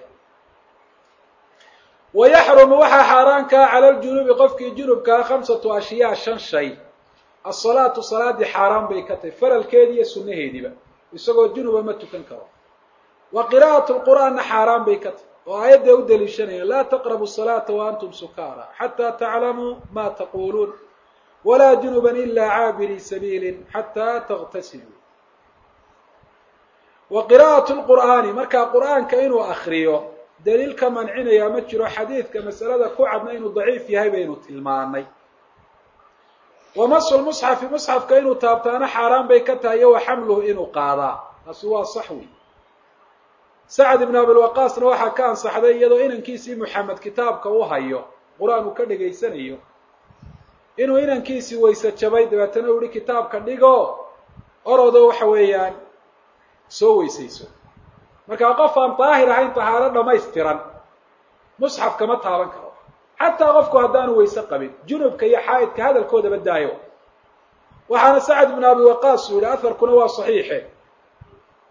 wa yaxrumu waxaa xaaraankaa cala ljunubi qofkii junubkaa khamsatu ashyaa shan shay asalaatu salaadii xaaraan bay ka tahay faralkeedii iyo sunnaheediiba isagoo junuba ma tukan karo wa qira'atu lqur'aanna xaaraan bay ka tahay oo aayadday u daliishanayaan laa taqrabu salaata wa antum sukaara xataa taclamuu ma taquluun walaa junuban ila caabiri sabiilin xataa taغtasiluu wa qira'atu lqur'aani markaa qur'aanka inuu akriyo daliil ka mancinaya ma jiro xadiidka masalada ku cadna inuu daciif yahay baynu tilmaanay wa masu lmusxafi musxafka inuu taabtaana xaaraan bay ka tahay iyo wa xamluhu inuu qaadaa taasi waa sax wey sacad ibn abilwaqaasna waxaa ka ansaxday iyadoo inankiisii moxamed kitaabka u hayo qur-aan uu ka dhegaysanayo inuu inankiisii wayse jabay dabeetana u yihi kitaabka dhigo orodo waxa weeyaan soo weysayso markaa qof aan daahir ahayn tahaaro dhamaystiran musxaf kama taaban karo xataa qofku haddaanu wayse qabin junubka iyo xaa'idka hadalkoodaba daayo waxaana sacad ibnu abi waqaas uu yihi aharkuna waa saxiixe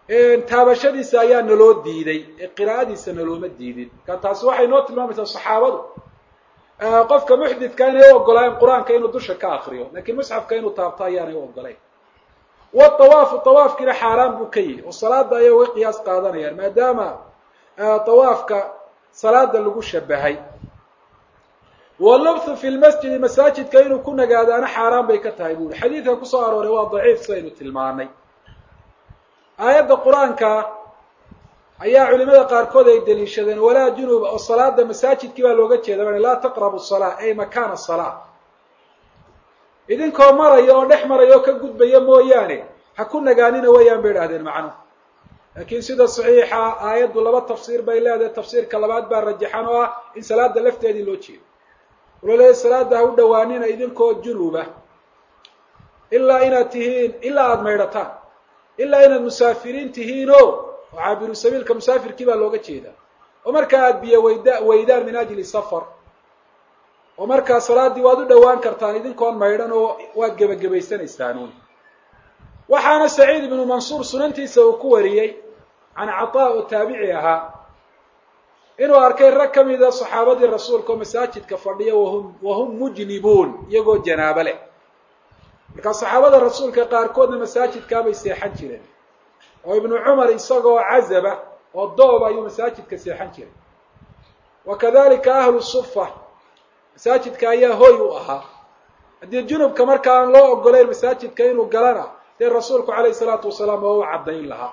taabashadiisa ayaa naloo diiday ee qiraa'adiisa nalooma diidin marka taasi waxay noo tilmaamaysaa saxaabadu qofka muxdidka inay u ogolaayeen qur-aanka inuu dusha ka akriyo lakiin musxafka inuu taabto ayaanay u ogolayn watawaafu tawaafkiina xaaraan buu ka yihi oo salaada ayay uga qiyaas qaadanayaan maadaama tawaafka salaada lagu shabahay walubthu fi lmasjidi masaajidka inuu ku nagaadaana xaaraan bay ka tahay bu uri xadiidka kusoo arooray waa daciif sidaynu tilmaanay aayadda qur-aanka ayaa culimada qaarkood ay daliishadeen walaa junuba oo salaada masaajidkii baa looga jeeda ba laa taqrabu salaa ay makaana salaa idinkoo maraya oo dhex maraya oo ka gudbaya mooyaane ha ku nagaanina wayaan bay idhahdeen macnuhu laakiin sida saxiixa aayaddu laba tafsiir bay leedahay tafsiirka labaad baa rajaxan oo ah in salaada lafteedii loo jeedo wuxuu leeyahy salaada ha u dhawaanina idinkoo junuba ilaa inaad tihiin ilaa aada maydhataan ilaa inaad musaafiriin tihiin o oo caabiru sabiilka musaafirkii baa looga jeedaa oo markaa aada biyo wayda weydaan min ajli safar oo markaa salaaddii waad u dhowaan kartaan idinkoon maydhan oo waad gebagabaysanaysaanuun waxaana saciid ibnu mansuur sunantiisa uu ku wariyey can cataa oo taabici ahaa inuu arkay rag ka mida saxaabadii rasuulka oo masaajidka fadhiya wahum wahum mujnibuun iyagoo janaabo leh markaa saxaabada rasuulka qaarkoodna masaajidkaabay seexan jireen oo ibnu cumar isagoo cazaba oo doob ayuu masaajidka seexan jiray wa kadalika ahlu sufa masaajidka ayaa hoy u ahaa haddii junubka marka aan loo ogolayn masaajidka inuu galana dee rasuulku calayhi salaatu wasalaam oo u caddayn lahaa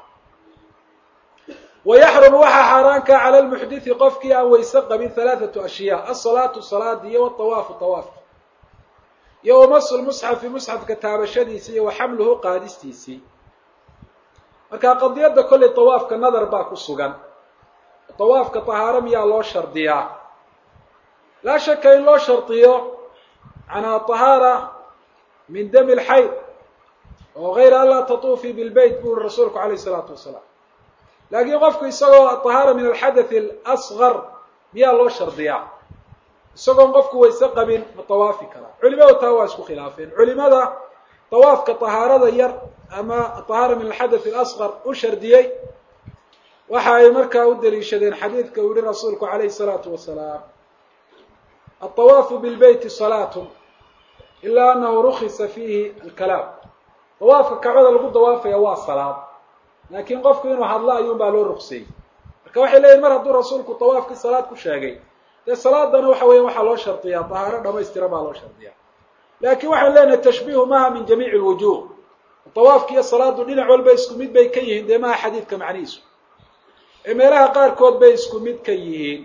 wa yaxrumu waxaa xaaraanka cala lmuxdithi qofkii aan weyse qabin halaathatu ashyaa asalaatu salaadi iyo watawaafu tawaafki iyo wamasu lmusxafi musxafka taabashadiisii iyo wa xamluhu qaadistiisii marka qadiyadda kollay tawaafka nadar baa ku sugan tawaafka tahaaro miyaa loo shardiyaa laa shaka in loo shardiyo canaa tahaara min dami lxayd oo gayra an laa tatuufii bilbeyt bu uri rasuulku calayh isalaatu wasalaam laakiin qofku isagoo tahaara min alxadathi alasgar miyaa loo shardiyaa isagoon qofku wayse qabin ma tawaafi karaa culimadu taa waa isku khilaafeen culimada tawaafka tahaarada yar ama tahaara min alxadath alasgar u shardiyey waxa ay markaa u daliishadeen xadiidka uu yihi rasuulku calayhi salaatu wasalaam altawaafu bilbeyti salaatun ilaa anahu rukhisa fiihi alkalaam tawaafka kacbada lagu dawaafaya waa salaad laakiin qofku inuu hadlo ayuun baa loo ruqseeyey marka waxay leeyihin mar hadduu rasuulku tawaafkii salaad ku sheegay dee salaadana waxa weya waxaa loo shardiyaa tahaaro dhamaystira baa loo shardiyaa laakiin waxaan leenahay tashbiihu maaha min jamiici lwujuh tawaafki iyo salaadu dhinac walba isku mid bay ka yihiin dee maha xadiidka macnihiisu ee meelaha qaarkood bay isku mid ka yihiin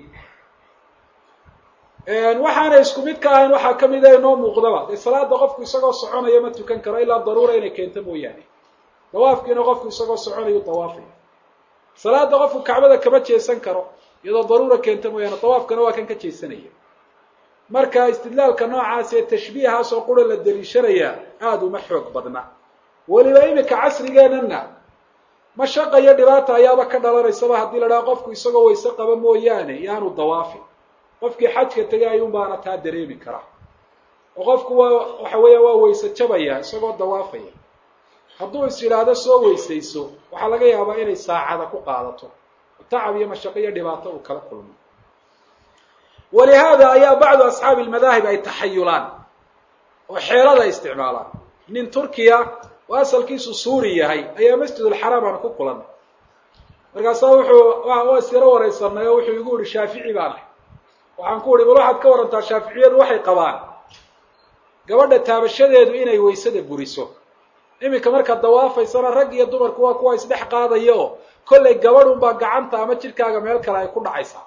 waxaanay isku mid ka ahayn waxaa kamid a inoo muuqdaba dee salaada qofku isagoo soconaya ma tukan karo ilaa daruura inay keento mooyaane dawaafkiina qofku isagoo soconayu dawaafaya salaada qofku kacbada kama jeesan karo iyadoo daruura keenta mooyaane dawaafkana waa kan ka jeesanaya marka istidlaalka noocaas ee tashbiihaas oo qura la daliishanayaa aada uma xoog badna weliba iminka casrigeenana mashaqa iyo dhibaata ayaaba ka dhalanaysaba haddii la dhaha qofku isagoo wayse qaba mooyaane yaanu dawaafin qofkii xajka tegay ayuun baana taa dareemi karaa oo qofku waa waxa weeya waa wayse jabaya isagoo dawaafaya hadduu is yidhaahdo soo weysayso waxaa laga yaabaa inay saacada ku qaadato tacab iyo mashaqo iyo dhibaato uu kala kulmo walihaada ayaa bacdu asxaabi almadaahib ay taxayulaan oo xeelada ay isticmaalaan nin turkiya oo asalkiisu suuri yahay ayaa masjidulxaraam aan ku kulanay markaasaa wuxuu waa isiro waraysanay oo wuxuu igu yihi shaafici baan ahay waxaan ku uhi bal waxaad ka warantaa shaaficiyadu waxay qabaan gabadha taabashadeedu inay waysada buriso iminka markaad dawaafaysana rag iyo dumarku waa kuwa isdhex qaadaya oo kollay gabadh unbaa gacanta ama jidhkaaga meel kale ay ku dhacaysaa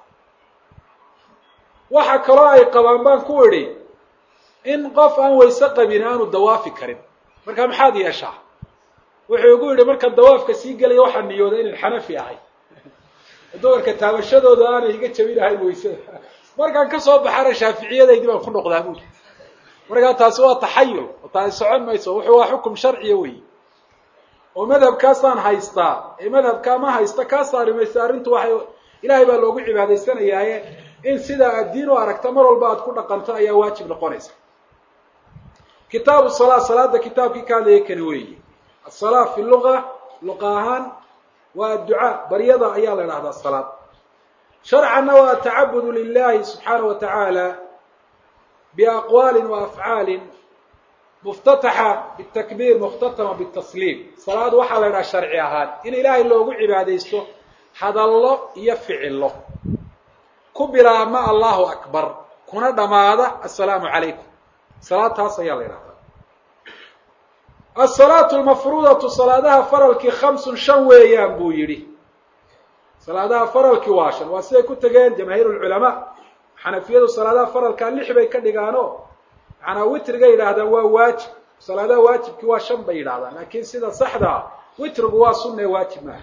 waxa kaloo ay qabaan baan ku idhi in qof aan wayse qabin aanu dawaafi karin marka maxaad yeeshaa wuxuu igu yidhi marka dawaafka sii gelaya waxaa niyooday inan xanafi ahay dumarka taabashadooda aanay iga jabinahayn waysada markaan kasoo baxana shaaficiyadaydi baan ku noqdaa buuli markaa taasi waa taxayul oo taasi socon mayso wuxuu waa xukum sharciya wey oo madhabkaasaan haystaa ee madhabkaa ma haysta kaa saari maysa arrintu waxay ilaahay baa loogu cibaadaysanayaaye in sidaa aad diin u aragta mar walba aad ku dhaqanto ayaa waajib noqonaysa kitaabu salaa salaada kitaabkii ka hadlaya kani weeye asalaa fi luga luqa ahaan waa adducaa baryada ayaa la idhahdaa salaad sharcanna waa atacabudu lilahi subxaana wa tacaala biaqwaalin wa afcaalin muftataxa bitakbiir mukhtatama bitasliim salaad waxaa la idhaha sharci ahaan in ilaahay loogu cibaadaysto hadallo iyo ficillo ku bilaabma allahu akbar kuna dhammaada assalaamu calaykum salaad taas ayaa la idhahdaa asalaatu almafruudatu salaadaha faralkii khamsun shan weeyaan buu yidhi salaadaha faralkii waa shan waa siday ku tegeen jamaahiir lculamaa xanafiyadu salaadaha faralkaa lix bay ka dhigaano macnaa witriga yidhaahdaan waa waajib salaadaha waajibkii waa shan bay yidhahdaan laakiin sida saxdaa witrigu waa sunna ee waajib maaha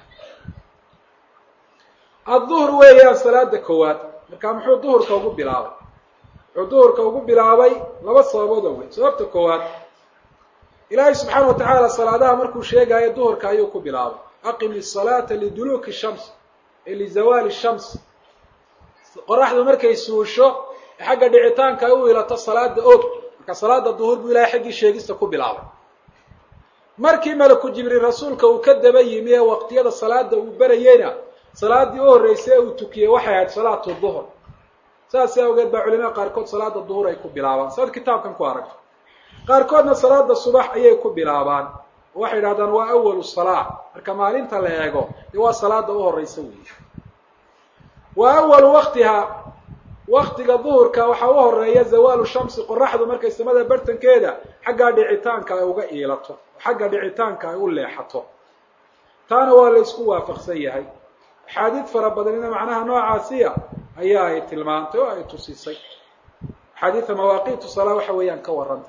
adduhr weeyaan salaada koowaad markaa muxuu duhurka ugu bilaabay muxuu duhurka ugu bilaabay laba sababood oo weyn sababta koowaad ilaahay subxaana wa tacaala salaadaha markuu sheegaayo duhurka ayuu ku bilaabay aqimi salaata liduluuki shams ee lizawaali shams qoraxdu markay suusho xagga dhicitaanka ay u ilato salaada og marka salaada duhur buu ilahay xaggii sheegista ku bilaabay markii malaku jibriil rasuulka uu ka daba yimi ee waqtiyada salaada uu berayeyna salaadii u horreysay ee uu tukiyey waxay ahayd salaatu duhur saas awgeed baa culimada qaarkood salaada duhur ay ku bilaabaan saad kitaabkan ku aragto qaarkoodna salaada subax ayay ku bilaabaan oo waxay idhahdaan waa awalu salaa marka maalinta la eego dee waa salaada u horeysa weeye wa awalu waktiha waktiga duhurka waxaa u horeeya zawaalu shamsi qoraxdu markay samada bartankeeda xaggaa dhicitaanka ay uga iilato oo xagga dhicitaanka ay u leexato taana waa la isku waafaqsan yahay axaadiid fara badanina macnaha noocaasiya ayaa ay tilmaantay oo ay tusisay axaadiida mawaaqiitu salaa waxa weeyaan ka warranta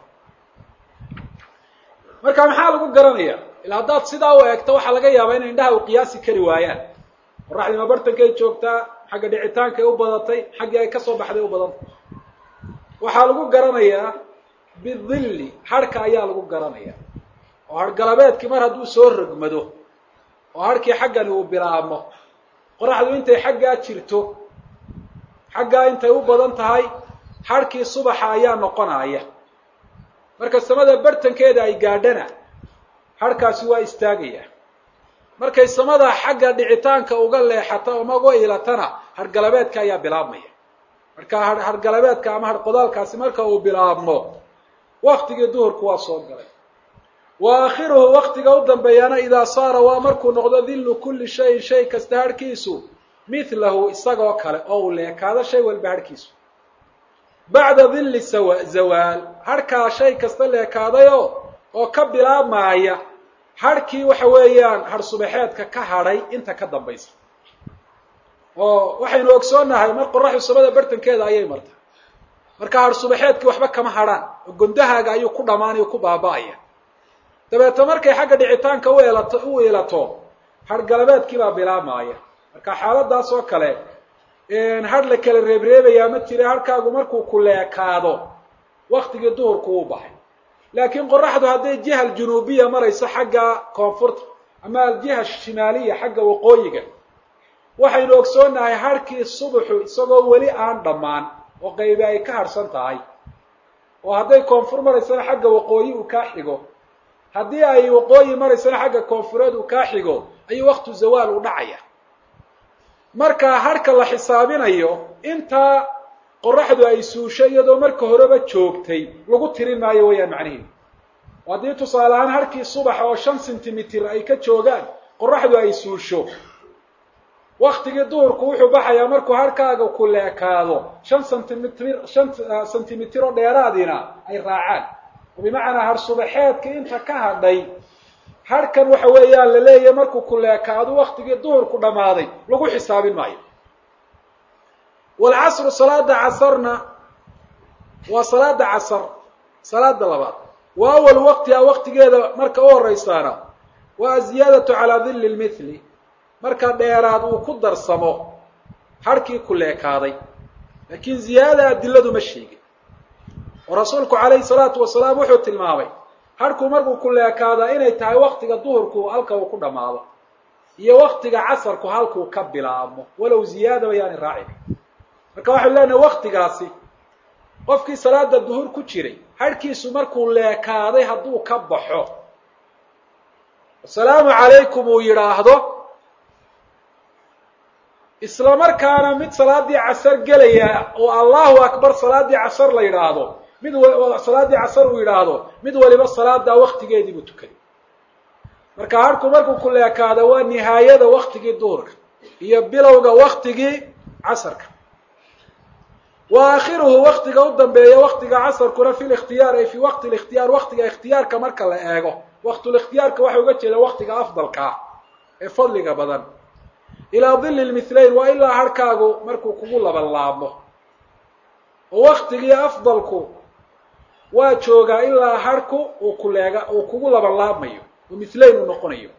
marka maxaa lagu garanaya ila haddaad sidaa u eegto waxaa laga yaabaa inay indhaha u qiyaasi kari waayaan qoraxdii ma bartankay joogtaa xagga dhicitaankay u badatay xaggii ay kasoo baxday u badantay waxaa lagu garanayaa bidilli harhka ayaa lagu garanaya oo harhgalabeedkii mar hadduu soo rogmado oo harhkii xaggani uu bilaabmo qoraxdu intay xaggaa jirto xaggaa intay u badan tahay harhkii subaxa ayaa noqonaya marka samada bartankeeda ay gaadhana harhkaasi waa istaagaya markay samada xagga dhicitaanka uga leexata ama uga ilatana hargalabeedka ayaa bilaabmaya marka hargalabeedka ama harqodaalkaasi marka uu bilaabmo waktigii duhurku waa soo galay wa aakhiruhu waktiga u dambeeyana idaa saara waa markuu noqdo dillu kulli shayin shay kasta harhkiisu mithlahu isagoo kale oo uu leekaado shay walba harhkiisu bacda dilli sawa zawaal harhkaa shay kasta leekaadayo oo ka bilaabmaaya harhkii waxa weeyaan har subaxeedka ka hadhay inta ka dambaysa oo waxaynu ogsoonnahay mar qoraxdu samada bartankeeda ayay martay marka har subaxeedkii waxba kama hadhaan oo gondahaaga ayuu ku dhammaanaya ku baaba'aya dabeeto markay xagga dhicitaanka u elato u ilato hargalabeedkii baa bilaabmaaya marka xaaladaas oo kale har la kala reebreebayaa ma jira harkaagu markuu ku leekaado waktigii duhurku uu baxay laakiin qoraxdu hadday jiha aljunuubiya marayso xagga koonfurta ama aljiha shimaaliya xagga waqooyiga waxaynu ogsoonnahay harhkii subaxu isagoo weli aan dhammaan oo qaybi ay ka harhsan tahay oo hadday koonfur maraysana xagga waqooyi uu kaa xigo haddii ay waqooyi maraysana xagga koonfureed uu kaa xigo ayuu waktu zawaal u dhacaya marka harhka la xisaabinayo intaa qoraxdu ay suusho iyadoo marka horeba joogtay lagu tirin maayo weeyaan macnihiidu haddii tusaale ahaan harkii subaxa oo shan centimitr ay ka joogaan qoraxdu ay suusho waktigii duhurku wuxuu baxayaa markuu harkaaga ku leekaado shan centimitr shan centimitr oo dheeraadiina ay raacaan oo bimacnaa har subaxeedka inta ka hadhay harhkan waxa weeyaan la leeyahay markuu ku leekaado waktigii duhurku dhammaaday lagu xisaabin maayo walcasru salaada casarna waa salaada casar salaada labaad wa awal waqtiha waqtigeeda marka u horeysaana waa aziyaadatu calaa dilli lmithli marka dheeraad uu ku darsamo harhkii ku leekaaday laakiin ziyaada adiladu ma sheegin oo rasuulku calayhi salaatu wasalaam wuxuu tilmaamay harhku markuu ku leekaadaa inay tahay waktiga duhurku halka uu ku dhammaado iyo waktiga casarku halkuu ka bilaabmo walow ziyaadaba yaani raacin marka waxaynu leenahay waktigaasi qofkii salaada duhur ku jiray harhkiisu markuu leekaaday hadduu ka baxo asalaamu calaykum uu yidhaahdo isla markaana mid salaadii casar gelaya oo allahu akbar salaadii casar la yidhaahdo mid salaadii casar uu yidhaahdo mid waliba salaadaa waktigeedii buu tukaday marka harku markuu ku leekaado waa nihaayada waktigii duhurka iyo bilowga waktigii casarka wa aakhiruhu waktiga u dambeeya waktiga casarkuna fi likhtiyaar ay fi waqti likhtiyaar waktiga ikhtiyaarka marka la eego waqtulikhtiyaarka waxay uga jeeda waktiga afdalkaa ee fadliga badan ilaa dili lmithlayn waa ilaa harhkaagu markuu kugu labanlaabmo oo waktigii afdalku waa joogaa ilaa harhku uu kuleega uu kugu labanlaabmayo oo mithlayn uu noqonayo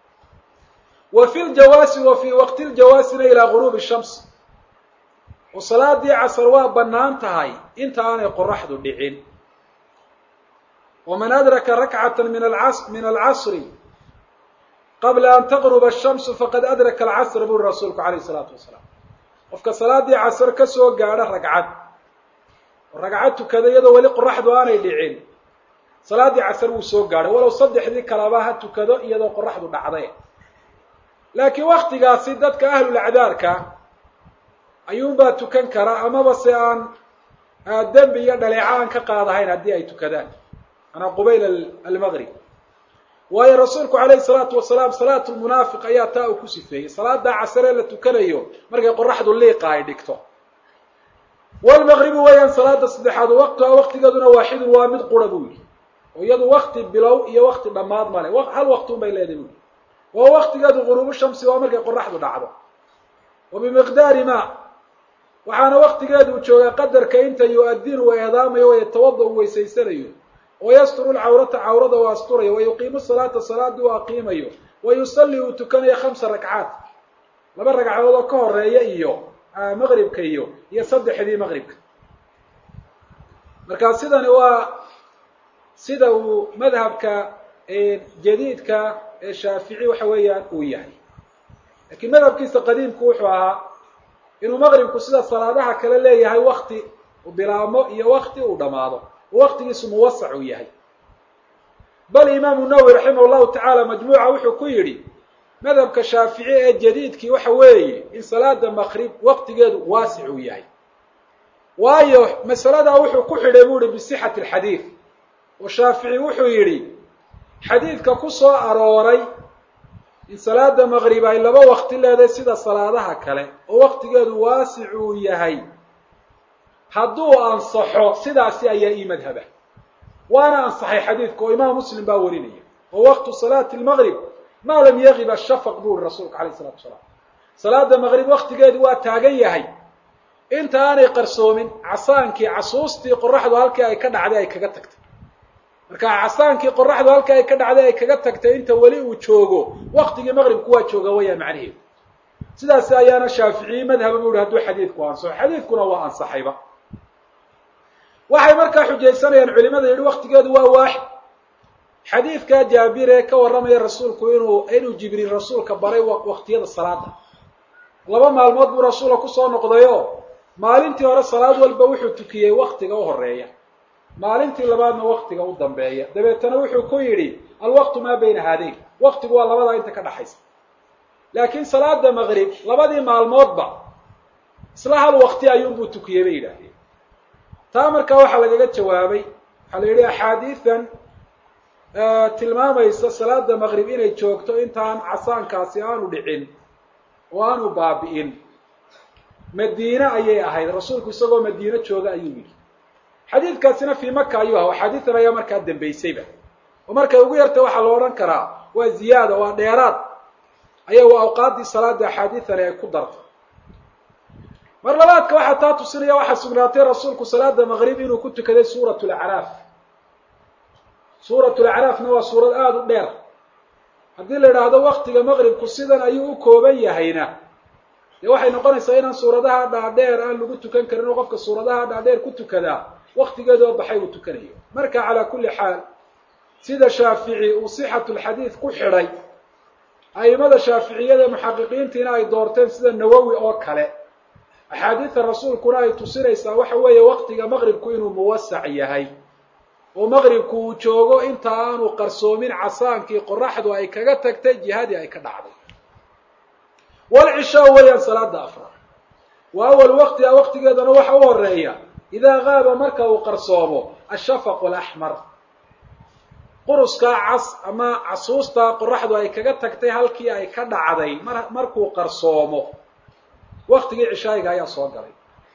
wa fi ljawaasi wa fii waqti ljawaasina ilaa guruubi shams oo salaadii casar waa bannaan tahay inta aanay qoraxdu dhicin waman adraka rakcata min alcas min alcasri qabla an taqruba ashamsu faqad adraka alcasra buri rasuulku calayh isalaatu wasalaam qofka salaadii casar ka soo gaadha ragcad oo ragcad tukada iyadoo weli qoraxdu aanay dhicin salaaddii casar wuu soo gaadhay walow saddexdii kalaba ha tukado iyadoo qoraxdu dhacday laakiin waktigaasi dadka ahlulacdaarka ayuunbaa tukan kara amaba se aan dembi iyo dhaleeco aan ka qaadahayn haddii ay tukadaan manaa qubayl almaqrib waayo rasuulku calayhi salaatu wasalaam salaatu lmunaafiq ayaa taa uu ku sifeeyey salaadaa casaree la tukanayo markay qoraxdu liiqa ay dhigto walmaqribu weeyaan salaada saddexaad waqtuha waqtigeeduna waaxidun waa mid qura buu yihi oo iyadu wakti bilow iyo wakti dhammaad male hal waqtiun bay leedahay bui waa waktigeedu guruubu shamsi waa markay qoraxdu dhacdo wa bimiqdaari ma waxaana waktigeedu uu joogaa qadarka inta yu-adinu uu eedaamayo wayatawada uu weysaysanayo wayasturu lcawrata cawrada uu asturayo wayuqiimu salaata salaadii uu aqiimayo wayusalli uu tukanayo khamsa rakcaat laba ragcadood oo ka horeeya iyo maqribka iyo iyo saddexdii maqribka marka sidani waa sida uu madhabka jadiidka ee shaafici waxa weeyaan uu yahay laakiin madhabkiisa qadiimku wuxuu ahaa inuu maqribku sida salaadaha kale leeyahay wakti uu bilaabmo iyo wakti uu dhammaado oo waktigiisu muwasac uu yahay bal imaamu nawowi raximah llahu tacaala majmuuca wuxuu ku yidhi madhabka shaafici ee jadiidkii waxa weeye in salaada maqrib waqtigeedu waasic uu yahay waayo masaladaa wuxuu ku xidhay buu yihi bisixati alxadiid oo shaafici wuxuu yidhi xadiidka ku soo arooray in salaada maqrib ay laba waqti leedahay sida salaadaha kale oo waqtigeedu waasic uu yahay hadduu ansaxo sidaasi ayaa ii madhaba waana ansaxay xadiidka oo imaam muslim baa warinaya oo waqtu salaati lmaqrib maa lam yagib ashafaq buu yihi rasuulka alayh isalatu wasalaam salaada maqrib waqtigeedu waa taagan yahay inta aanay qarsoomin casaankii casuustii qoraxdu halkii ay ka dhacday ay kaga tagtay marka casaankii qoraxdu halkii ay ka dhacday ay kaga tagtay inta weli uu joogo waqtigii maqribku waa jooga wayaan macnaheedu sidaas ayaana shaaficiyi madhaba bu yihi hadduu xadiidku ansaxo xadiidkuna waa ansaxayba waxay markaa xujaysanayaan culimada yidhi waqtigeedu waa waaxid xadiidka jaabir ee ka warramaya rasuulku inuu inuu jibriil rasuulka baray waqtiyada salaada laba maalmood buu rasuulka kusoo noqdayo maalintii hore salaad walba wuxuu tukiyey waktiga u horeeya maalintii labaadna waktiga u dambeeya dabeetana wuxuu ku yidhi alwaqtu maa bayna haadayn waqtigu waa labadaa inta ka dhaxaysa laakiin salaada maqrib labadii maalmoodba isla hal waqti ayuunbuu tukiyey bay yidhaahdeen taa markaa waxaa lagaga jawaabay waxaa la yidhi axaadiidan tilmaamaysa salaada maqrib inay joogto intaan casaankaasi aanu dhicin oo aanu baabi'in madiine ayay ahayd rasuulku isagoo madiine jooga ayuu yidhi xadiidkaasina fii maka ayuu aha axaadiidan ayaa markaa dambaysayba oo markay ugu yartay waxaa la odhan karaa waa ziyaada waa dheeraad ayagu awqaaddii salaada axaadiidani ay ku dartay mar labaadka waxaa taa tusinaya waxaa sugnaatay rasuulku salaada maqrib inuu ku tukaday suurat lacraaf suurat lacraafna waa suurad aada u dheer haddii la idhaahdo waktiga maqribku sidan ayuu u kooban yahayna dee waxay noqonaysaa inaan suuradaha dhaadheer aan lagu tukan karin oo qofka suuradaha dhaadheer ku tukadaa waktigeedoo baxay uu tukanayo marka calaa kulli xaal sida shaafici uu sixatu lxadiid ku xidhay a'imada shaaficiyada muxaqiqiintiina ay doorteen sida nawowi oo kale axaadiida rasuulkuna ay tusinaysaa waxa weeye waktiga maqribku inuu muwasac yahay oo maqribku uu joogo inta aanu qarsoomin casaankii qoraxdu ay kaga tagtay jihadii ay ka dhacday walcishaa weeyaan salaada afraad wa awal waqtiha waqtigeedana waxa u horeeya idaa gaaba marka uu qarsoomo ashafaqu alaxmar quruskaa cas ama casuustaa qoraxdu ay kaga tagtay halkii ay ka dhacday mar markuu qarsoomo waqtigii cishaayiga ayaa soo galay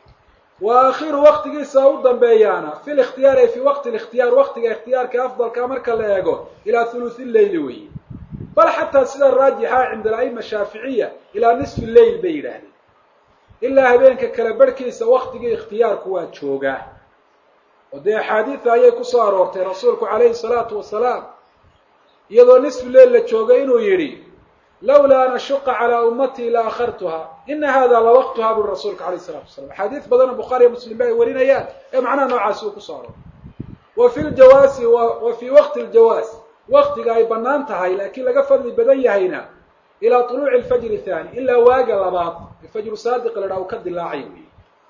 wa aakhiru waqtigiisa u dambeeyaana fi likhtiyaar ay fi waqti likhtiyaar waqtiga ikhtiyaarka afdalka marka la eego ilaa thuluthi leyli weeye bal xataa sida raajixa cinda alaima shaaficiya ilaa nisfi leyl bay yidhaahdeen ilaa habeenka kala barhkiisa waqtigii ikhtiyaarku waa joogaa oo dee axaadiida ayay kusoo aroortay rasuulku calayhi salaatu wasalaam iyadoo nisfi leyl la joogay inuu yidhi lawlaa an ashuqa calaa ummatii la akhartuha ina hada la waqtuha buri rasuulka alayh salatu wasalam axaadiis badanoo bukhaariya muslim ba ay warinayaan ee macnaha noocaasi uu kusoo arooray wa fi ljawaasi wa fii waqti ljawaas waqtiga ay banaan tahay laakiin laga fadli badan yahayna ilaa tuluuci alfajri thani ilaa waaga labaad ee fajru saadiq la dhaha uu ka dilaacay weyi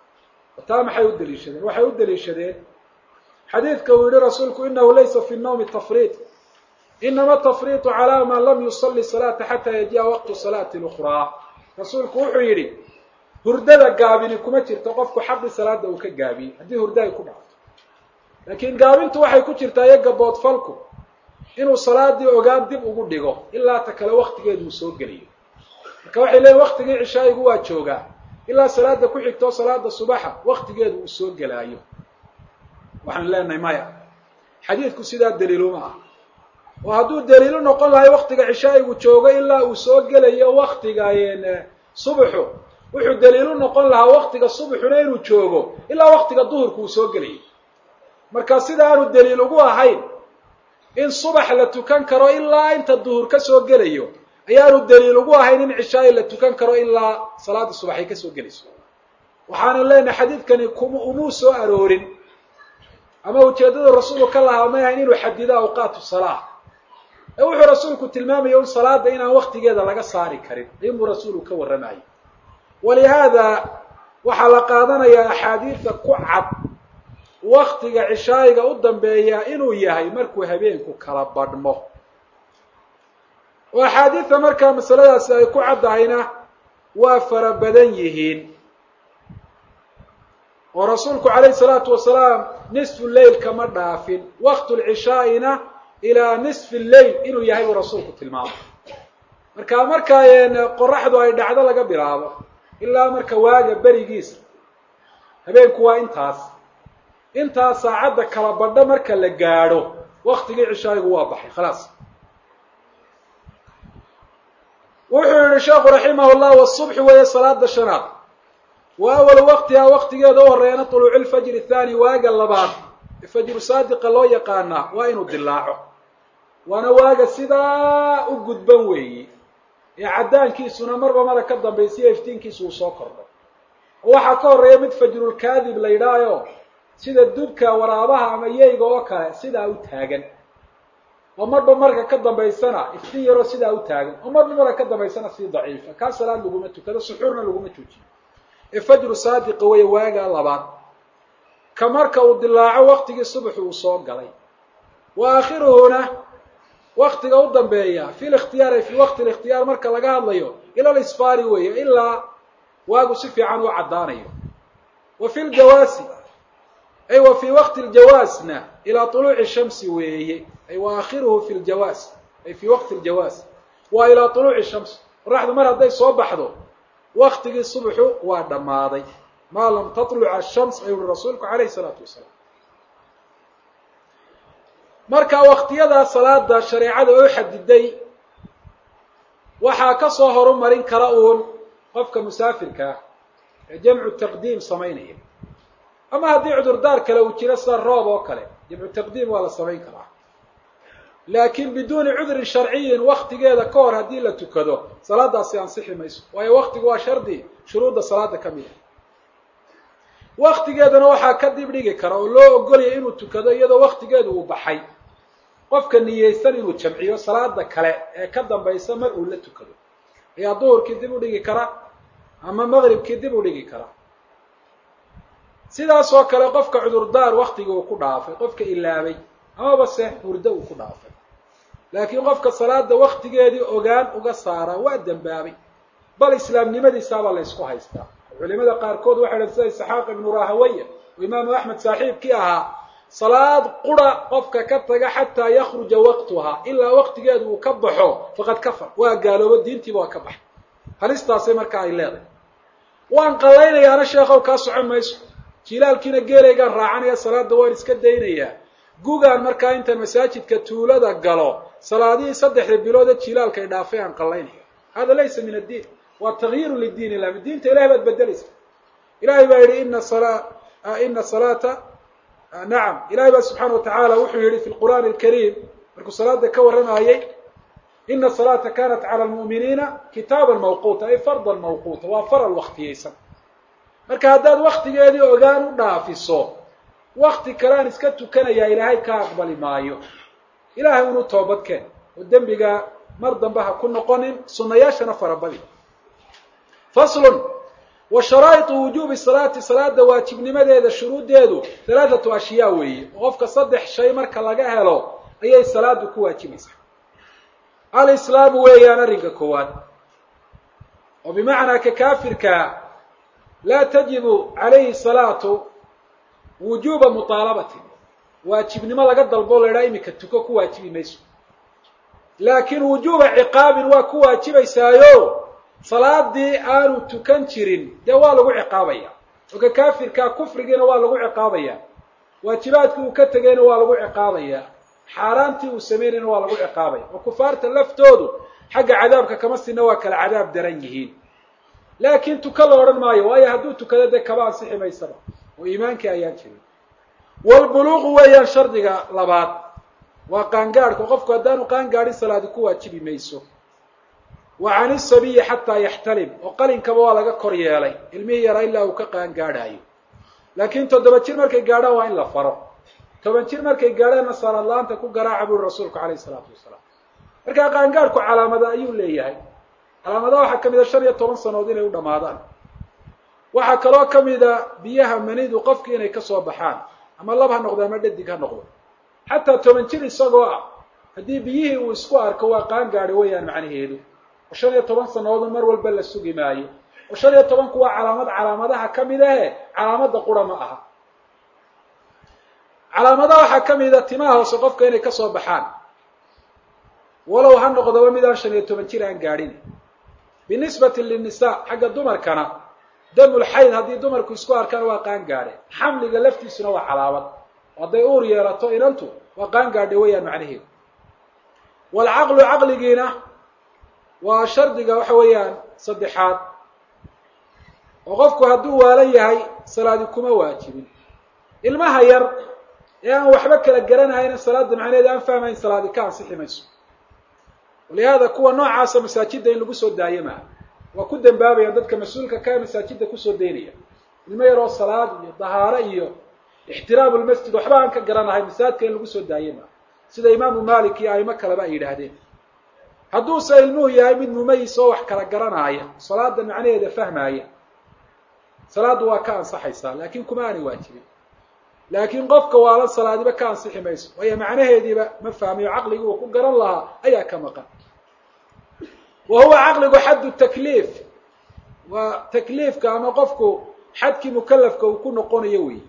taa maxay u daliishadeen waxay u daliishadeen xadiidka uu yihi rasuulku inahu laysa fi nawmi tafriid inama tafriitu calaa man lam yusali salaata xataa yaji'a waqtu salaati lukhraa rasuulku wuxuu yidhi hurdada gaabini kuma jirto qofku xaqi salaada uu ka gaabiyey haddii hurda ay ku dhacto laakiin gaabintu waxay ku jirtaa iyo gaboodfalku inuu salaadii ogaan dib ugu dhigo ilaa ta kale waktigeedu uu soo geliyo marka waxay leeyiin waktigii cishaayigu waa joogaa ilaa salaada ku xigtoo salaada subaxa waktigeedu uu soo gelaayo waxaan leenahay maya xadiidku sidaa daliiluma ah oo hadduu daliilu noqon lahay waktiga cishaayigu joogo ilaa uu soo gelayo waktiga subaxu wuxuu daliilu noqon lahaa waktiga subaxuna inuu joogo ilaa waktiga duhurku uu soo gelayo marka sida aanu daliil ugu ahayn in subax la tukan karo ilaa inta duhur ka soo gelayo ayaanu daliil ugu ahayn in cishaayi la tukan karo ilaa salaada subax ay kasoo gelayso waxaanu leenahay xadiidkani kum umuu soo aroorin ama ujeeddadu rasuulku ka lahaa may ahayn inuu xadido awqaatu salaa ee wuxuu rasuulku tilmaamaya un salaada inaan waktigeeda laga saari karin ayunbuu rasuulku ka warramayay walihaada waxaa la qaadanayaa axaadiidta ku cad waktiga cishaayiga u dambeeya inuu yahay markuu habeenku kala badhmo oo axaadiidta markaa masaladaasi ay ku caddahayna waa fara badan yihiin oo rasuulku calayhi salaatu wasalaam nisfu leyl kama dhaafin waqtu lcishaa'ina ilaa nisfi leyl inuu yahay buu rasuulku tilmaamay marka markaa qoraxdu ay dhacdo laga bilaabo ilaa marka waaga berigiisa habeenku waa intaas intaas saacadda kala badho marka la gaadho waktigii cishaayigu waa baxay khalaas wuxuu yihi sheekhu raximah llah wasubxi weeye salaada shanaad wa awalu waqtihaa waqtigeeda u horeeyana tuluuci lfajri thaani waaga labaad ee fajru saadiqa loo yaqaanaa waa inuu dilaaco waana waaga sidaa u gudban weeyi ee caddaankiisuna marba mara ka dambaysiya iftiinkiisu uu soo kordho oo waxaa ka horeeya mid fajrulkaadib la yidhaayo sida dubka waraabaha ama yeyga oo kale sidaa u taagan oo marba marka ka dambaysana iftiin yaroo sidaa u taagan oo marba marka ka dambaysana sii daciifa kaa salaad laguma tukado suxuurna laguma joojiyo ee fajru saadiqa weeye waagaa labaad ka marka uu dilaaco waktigii subaxu uu soo galay wa aakhiruhuna waktiga u dambeeya fi likhtiyaar ay fi waqti likhtiyaar marka laga hadlayo ila lisfaari weeye ilaa waagu si fiican u caddaanayo wa fi ljawaasi ay wa fii waqti ljawaasna ilaa tuluuci shamsi weeye ay wa aakhiruhu fi ljawaas ay fii waqti ljawaas waa ilaa tuluuci shamsi qoraxdu mar hadday soo baxdo waktigii subaxu waa dhammaaday maa lam tatluca ashams ayuu uri rasuulku calayhi salaatu wasalaam marka waktiyadaa salaada shareecada oo xadiday waxaa ka soo horumarin kara uun qofka musaafirka ah ee jamcu taqdiim samaynaya ama haddii cudurdaar kale uu jiro sida roob oo kale jamcu taqdiim waa la samayn karaa laakiin biduuni cudrin sharciyin waktigeeda ka hor haddii la tukado salaadaasi ansixi mayso waayo waktigu waa shardi shuruudda salaada ka mid a waktigeedana waxaa ka dib dhigi kara oo loo ogolaya inuu tukado iyadoo waktigeedu uu baxay qofka niyeysan inuu jamciyo salaada kale ee ka dambaysa mar uu la tukado ayaa duhurkii dib u dhigi kara ama maqribkii dib u dhigi kara sidaas oo kale qofka cudurdaar waktigii uu ku dhaafay qofka ilaabay amaba se hurdo uu ku dhaafay laakiin qofka salaada waktigeedii ogaan uga saaraa waa dembaabay bal islaamnimadiisaabaa la ysku haystaa culimada qaarkood waxay dhahen sida isxaaq ibnu rahawaya oo imaamu axmed saaxiibkii ahaa salaad qura qofka ka taga xataa yakruja waqtuha ilaa waqtigeedu uu ka baxo faqad kafar waa gaaloobo diintiiba waa ka baxay halistaasay markaa ay leedahay waan qallaynayaana sheekhow kaa socon mayso jilaalkiina geelaygaan raacanaya salaada waan iska daynayaa gugaan markaa intaan masaajidka tuulada galo salaadihii saddexda biloode jilaalkay dhaafay aan qallaynaya hada laysa min addiin waa takyiru lidiin illah diinta ilahay baad bedelaysa ilahay baa yidhi ina sala ina salaata nacam ilahay baa subxaana watacaala wuxuu yihi fi lqur'aani alkariim markuu salaada ka warramayey ina salaata kanat cala lmu'miniina kitaaban mawquuta ay fardan mawquuta waa faral waktiyeysan marka haddaad waktigeedii ogaan u dhaafiso wakti kalean iska tukanayaa ilaahay ka aqbali maayo ilahay unu toobadkeen oo dembiga mar dambe ha ku noqonin sunayaashana farabadi faslun wa sharaa'iطu wujuubi salaati salaada waajibnimadeeda shuruuddeedu halaathatu ashyaa weeye oo qofka saddex shay marka laga helo ayay salaadu ku waajibaysaa alislaamu weeyaan arrinka koowaad oo bimacnaa ka kaafirkaa laa tajibu calayhi salaatu wujuuba muطaalabatin waajibnimo laga dalbo la idhaha iminka tuko ku waajibi mayso laakiin wujuuba ciqaabin waa ku waajibaysaayo salaadii aanu tukan jirin dee waa lagu ciqaabaya oo ka kaafirkaa kufrigiina waa lagu ciqaabaya waajibaadkii uu ka tegayna waa lagu ciqaabaya xaaraantii uu samaynayna waa lagu ciqaabaya oo kufaarta laftoodu xagga cadaabka kama sina waa kala cadaab daran yihiin laakiin tuka la odhan maayo waayo hadduu tukado dee kaba ansixi maysaba oo iimaankii ayaan jirin walbuluuqu weeyaan shardiga labaad waa qaangaadhka qofku haddaanu qaangaadhin salaadi ku waajibi mayso wa can isabiyi xataa yaxtalim oo qalinkaba waa laga kor yeelay ilmihii yaraa ilaa uu ka qaangaadhaayo laakiin toddoba jir markay gaadhaan waa in la faro toban jir markay gaadhaanna salaad la-aanta ku garaaca buuri rasuulku calayhi isalaatu wasalaam markaa qaangaadhku calaamada ayuu leeyahay calaamadaha waxaa ka mid a shan iyo toban sanood inay u dhammaadaan waxaa kaloo ka mida biyaha manidu qofki inay kasoo baxaan ama lab ha noqdo ama dhadig ha noqdo xataa toban jir isagoo ah haddii biyihii uu isku arko waa qaangaadhi weeyaan macnaheedu oo shan iyo toban sanoodu mar walba la sugi maayo oo shan iyo tobanku waa calaamad calaamadaha ka mid ahe calaamada qura ma aha calaamadaha waxaa ka mida timaha hoose qofka inay kasoo baxaan walow ha noqdoba midaan shan iyo toban jir aan gaadhin binisbati linnisaa xagga dumarkana damul xayd haddii dumarku isku arkaan waa qaan gaadhe xamliga laftiisuna waa calaamad hadday uur yeelato inantu waa qaan gaadhe weeyaan macnaheedu waalcaqlu caqligiina waa shardiga waxa weeyaan saddexaad oo qofku hadduu waalan yahay salaadi kuma waajibin ilmaha yar ee aan waxba kala garanahayna salaada macnaheedu aan fahmayn salaadi ka ansixi mayso walihaada kuwa noocaasa masaajidda in lagu soo daayo maaha waa ku dambaabayaan dadka mas-uulka ka masaajidda kusoo daynaya ilmo yaroo salaad iyo dahaaro iyo ixtiraamu lmasjid waxba aan ka garanahay masaajidka in lagu soo daayo maaha sida imaamu malik iyo aimo kaleba ay yidhaahdeen hadduuse ilmuhu yahay mid mumayis oo wax kala garanaaya salaada macnaheeda fahmaaya salaaddu waa ka ansaxaysaa laakiin kuma aanay waajibin laakiin qofka waalan salaadiba ka ansixi mayso waayo macnaheediiba ma fahmayo caqligii uu ku garan lahaa ayaa ka maqan wa huwa caqligu xaddu takliif waa takliifka ama qofku xadkii mukalafka uu ku noqonayo wey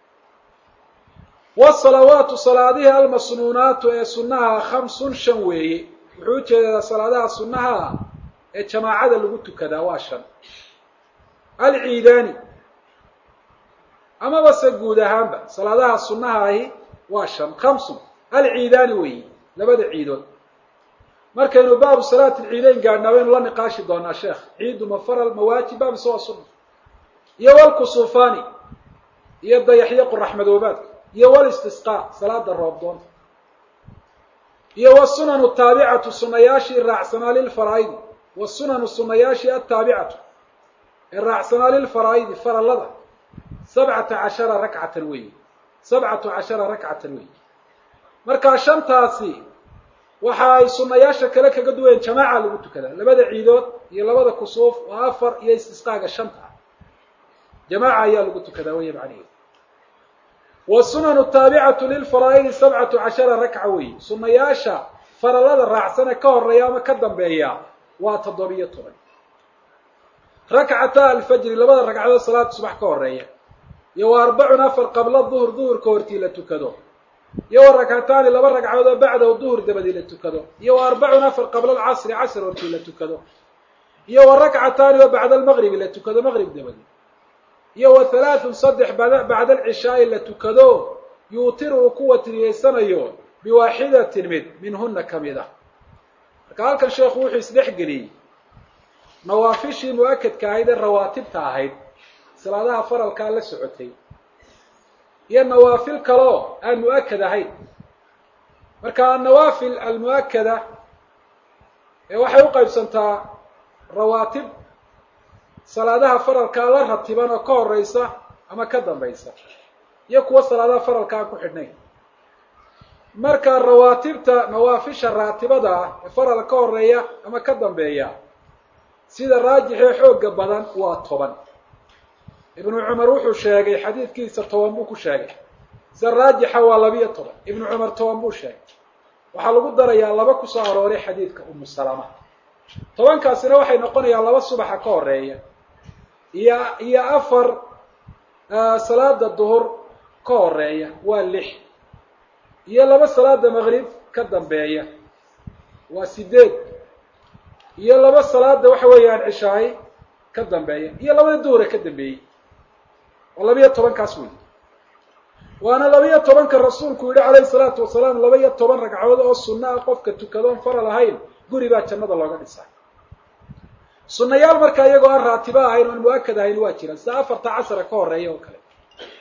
wasalawaatu salaadihi almasnuunaatu ee sunnaha khamsun shan weeye wuxuu ujeedaa salaadaha sunnaha ee jamaacada lagu tukadaa waa shan alciidaani amaba se guud ahaanba salaadaha sunnaha ahi waa shan khamsun alciidaani weeye labada ciidood markaynu baabu salaati alciidayn gaadhnaa waynu la niqaashi doonaa sheekh ciidu ma faral ma waajib baa mise waa sunna iyo walkusuufaani iyo dayaxyo qoraxmadoobaadka iyo walistisqaa salaada roobdoonta iyo wasunanu taabicatu sunayaashii raacsanaa lilfaraa'idi wasunanu sunayaashii ataabicatu ee raacsanaa lilfaraa'idi farallada sabcata cashara rakcatan weeye sabcatu cashara rakcatan weeye markaa shantaasi waxa ay sunayaasha kale kaga duwayeen jamaaca lagu tukadaa labada ciidood iyo labada kusuuf oo afar iyo istisqaaga shanta ah jamaaca ayaa lagu tukadaa weeye macnaheedu wasunanu taabicatu lilfaraa'idi sabcatu cashara rakca weeye sunayaasha farallada raacsane ka horeeya ama ka dambeeya waa toddobiyo toban rakcata alfajri labada ragcadood salaada subax ka horeeya iyo wa arbacun afar qabla duhur duhurka hortii la tukado iyo wa rakcataani laba ragcadood oo bacdahu duhur dabadii la tukado iyo wa arbacun afar qabla alcasri casr hortii la tukado iyo wa rakcataani oo bacda almaqribi la tukado maqrib dabadii iyo wa halaathun saddex bacda alcishaai la tukado yuutiru uu ku watriyeysanayo biwaaxidatin mid minhuna ka mid ah marka halkan sheekhu wuxuu isdhexgeliyey nawaafishii mu-akadka ahayd ee rawaatibta ahayd salaadaha faralkaa la socotay iyo nawaafil kaloo aan mu-akad ahayn marka annawaafil almu-akada ee waxay u qaybsantaa rawaatib salaadaha faralkaa la ratiban oo ka horeysa ama ka dambaysa iyo kuwa salaadaha faralka aan ku xidhnayn marka rawaatibta nawaafisha raatibada ah ee faral ka horeeya ama ka dambeeya sida raajixee xooga badan waa toban ibnu cumar wuxuu sheegay xadiidkiisa toban buu ku sheegay sida raajixa waa labiyo toban ibnu cumar toban buu sheegay waxaa lagu darayaa laba kusoo arooray xadiidka umu salama tobankaasina waxay noqonayaan laba subaxa ka horeeya iyo iyo afar salaada duhur ka horeeya waa lix iyo laba salaada maqrib ka dambeeya waa sideed iyo laba salaada waxa weeyaan cishaay ka dambeeya iyo labada duhura ka dambeeyey oo labiyo tobankaas wey waana labiyo tobanka rasuulku yihi calayhi salaatu wasalaam laba-iyo toban ragcadood oo sunna ah qofka tukadoon faral ahayn guri baa jannada looga dhisaa sunnayaal markaa iyagoo aan raatibo ahayn oon mu-akad ahayn waa jiraan sida afarta casra ka horeeya oo kale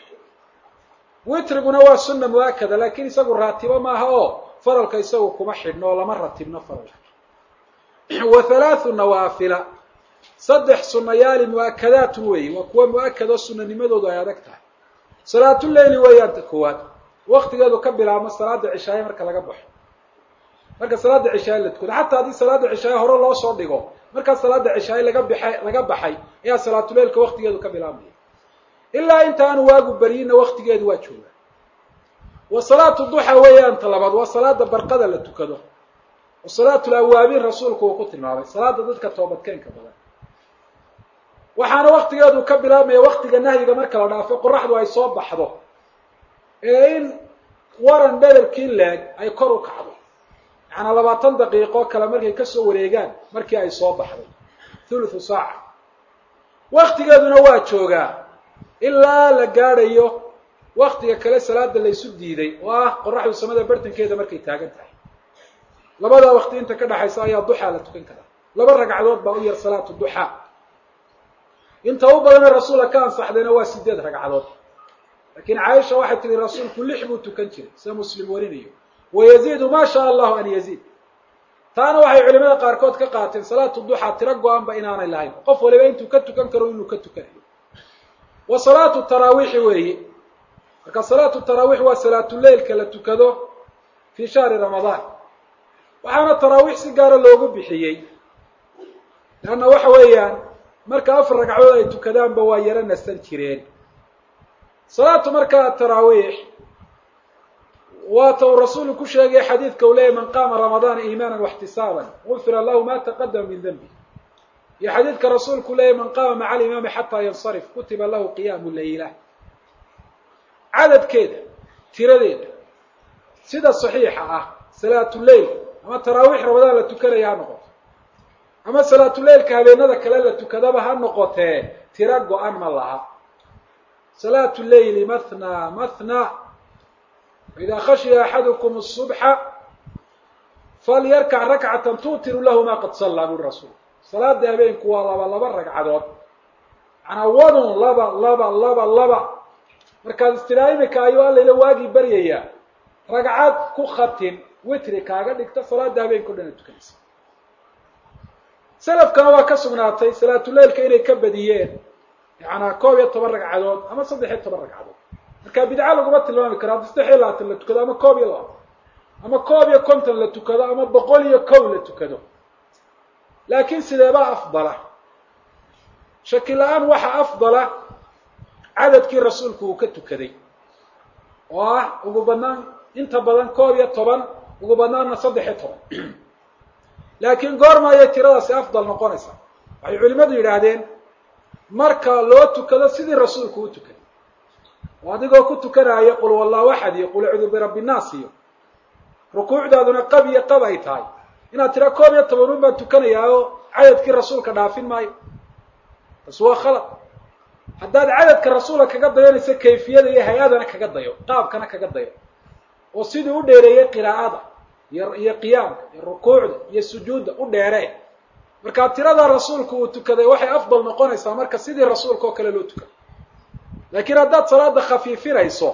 witriguna waa sunna mu-akada laakiin isagu raatibo maaha oo faralka isagu kuma xidhno oo lama ratibno faralka wa halaathu nawaafila saddex sunnayaali mu-akadaatun weeye waa kuwa mu-akad oo sunanimadoodu ay adag tahay salaatuleyli weeyaan ta koowaad waktigeedu ka bilaabmo salaada cishaaye marka laga baxo marka salaada cishaaye la tukado xataa haddii salaada cishaaye hore loo soo dhigo markaa salaada cishaaye laga baxay laga baxay ayaa salaatuleylka waktigeedu ka bilaabmaya ilaa inta aanu waagu baryinna waktigeedu waa jooga wa salaatu duxa weeyaan ta labaad waa salaada barqada la tukado oo salaatul awaabiin rasuulku uu ku tilmaamay salaada dadka toobadkeenka badan waxaana waktigeedu ka bilaabmaya waktiga nahyiga marka la dhaafo qoraxdu ay soo baxdo ee in waran dherarkii leeg ay kor u kacdo yacanaa labaatan daqiiqo kale markay kasoo wareegaan markii ay soo baxday thuluthu saaca waktigeeduna waa joogaa ilaa la gaadhayo waktiga kale salaada laysu diiday oo ah qoraxdu samada bartankeeda markay taagan tahay labada wakti inta ka dhaxaysa ayaa duxaa la tukan karaa laba ragcadood baa u yar salaatu duxaa inta u badana rasuulka ka ansaxdayna waa sideed ragcadood laakiin caaisha waxay tihi rasuulku lix buu tukan jiray sida muslim warinayo wayaziidu ma shaa allahu an yaziid taana waxay culimada qaarkood ka qaateen salaatu duxaa tiro go-anba inaanay lahayn qof waliba intuu ka tukan karo inuu ka tukanayo wa salaatu taraawiixi weeye marka salaatu taraawiix waa salaatuleylka la tukado fii shahri ramadaan waxaana taraawiix si gaara loogu bixiyey leanna waxa weeyaan marka afar ragcadood ay tukadaanba waa yaro nasan jireen salaatu markaa taraawiix waata uu rasuulu ku sheegay xadiidka uu leeyahy man qaama ramadaana iimaanan waxtisaaban gufira lahu ma taqadama min denbi iyo xadiidka rasuulku leeyahy man qaama maca alimaami xataa yansarif kutiba lahu qiyaamu layla cadadkeeda tiradeeda sida saxiixa ah salaatuleyl ama taraawiix ramadaan la tukanaya ha noqoto ama salaatuleylka habeenada kale la tukadaba ha noqotee tiro go-an ma laha salaatu leyli mathna mathna faidaa khashiya axadukum الصubxa falyarkac rakcatan tuutiru lahu ma qad sallaa buri rasuul salaada habeenku waa laba laba ragcadood manaa wadun laba laba laba laba markaad istidhaa imika ayuu allayla waagii baryayaa ragcad ku khatin witri kaaga dhigta salaada habeenka o dhan a tukanaysa selafkana waa ka sugnaatay salaatuleylka inay ka badiyeen yacanaa koob iyo toban ragcadood ama saddex iyo toban ragcadood marka bidca laguma tilmaami karo haddi saddex iyo labaatan la tukado ama koob iyo labaatan ama koob iyo konton la tukado ama boqol iyo kow la tukado laakiin sideebaa afdala shaki la-aan waxa afdala cadadkii rasuulku uu ka tukaday oo ah ugu badnaan inta badan koob iyo toban ugu badnaanna saddex iyo toban laakiin goorma ayay tiradaasi afdal noqonaysaa waxay culimadu yidhaahdeen marka loo tukado sidii rasuulku u tukaday oo adigoo ku tukanaya qul wallahu axad iyo qul acuudu birabbi nnaas iyo rukuucdaaduna qab iyo qab ay tahay inaad tira koob iyo tobanun baan tukanayaa oo cadadkii rasuulka dhaafin maayo bas waa khalad haddaad cadadka rasuulka kaga dayanaysa kayfiyada iyo hay-adana kaga dayo qaabkana kaga dayo oo sidii u dheereeyey qiraa'ada iyo iyo qiyaamka iyo rukuucda iyo sujuudda u dheeree markaa tirada rasuulku uu tukaday waxay afdal noqonaysaa marka sidii rasuulka oo kale loo tukado laakiin haddaad salaada khafiifinayso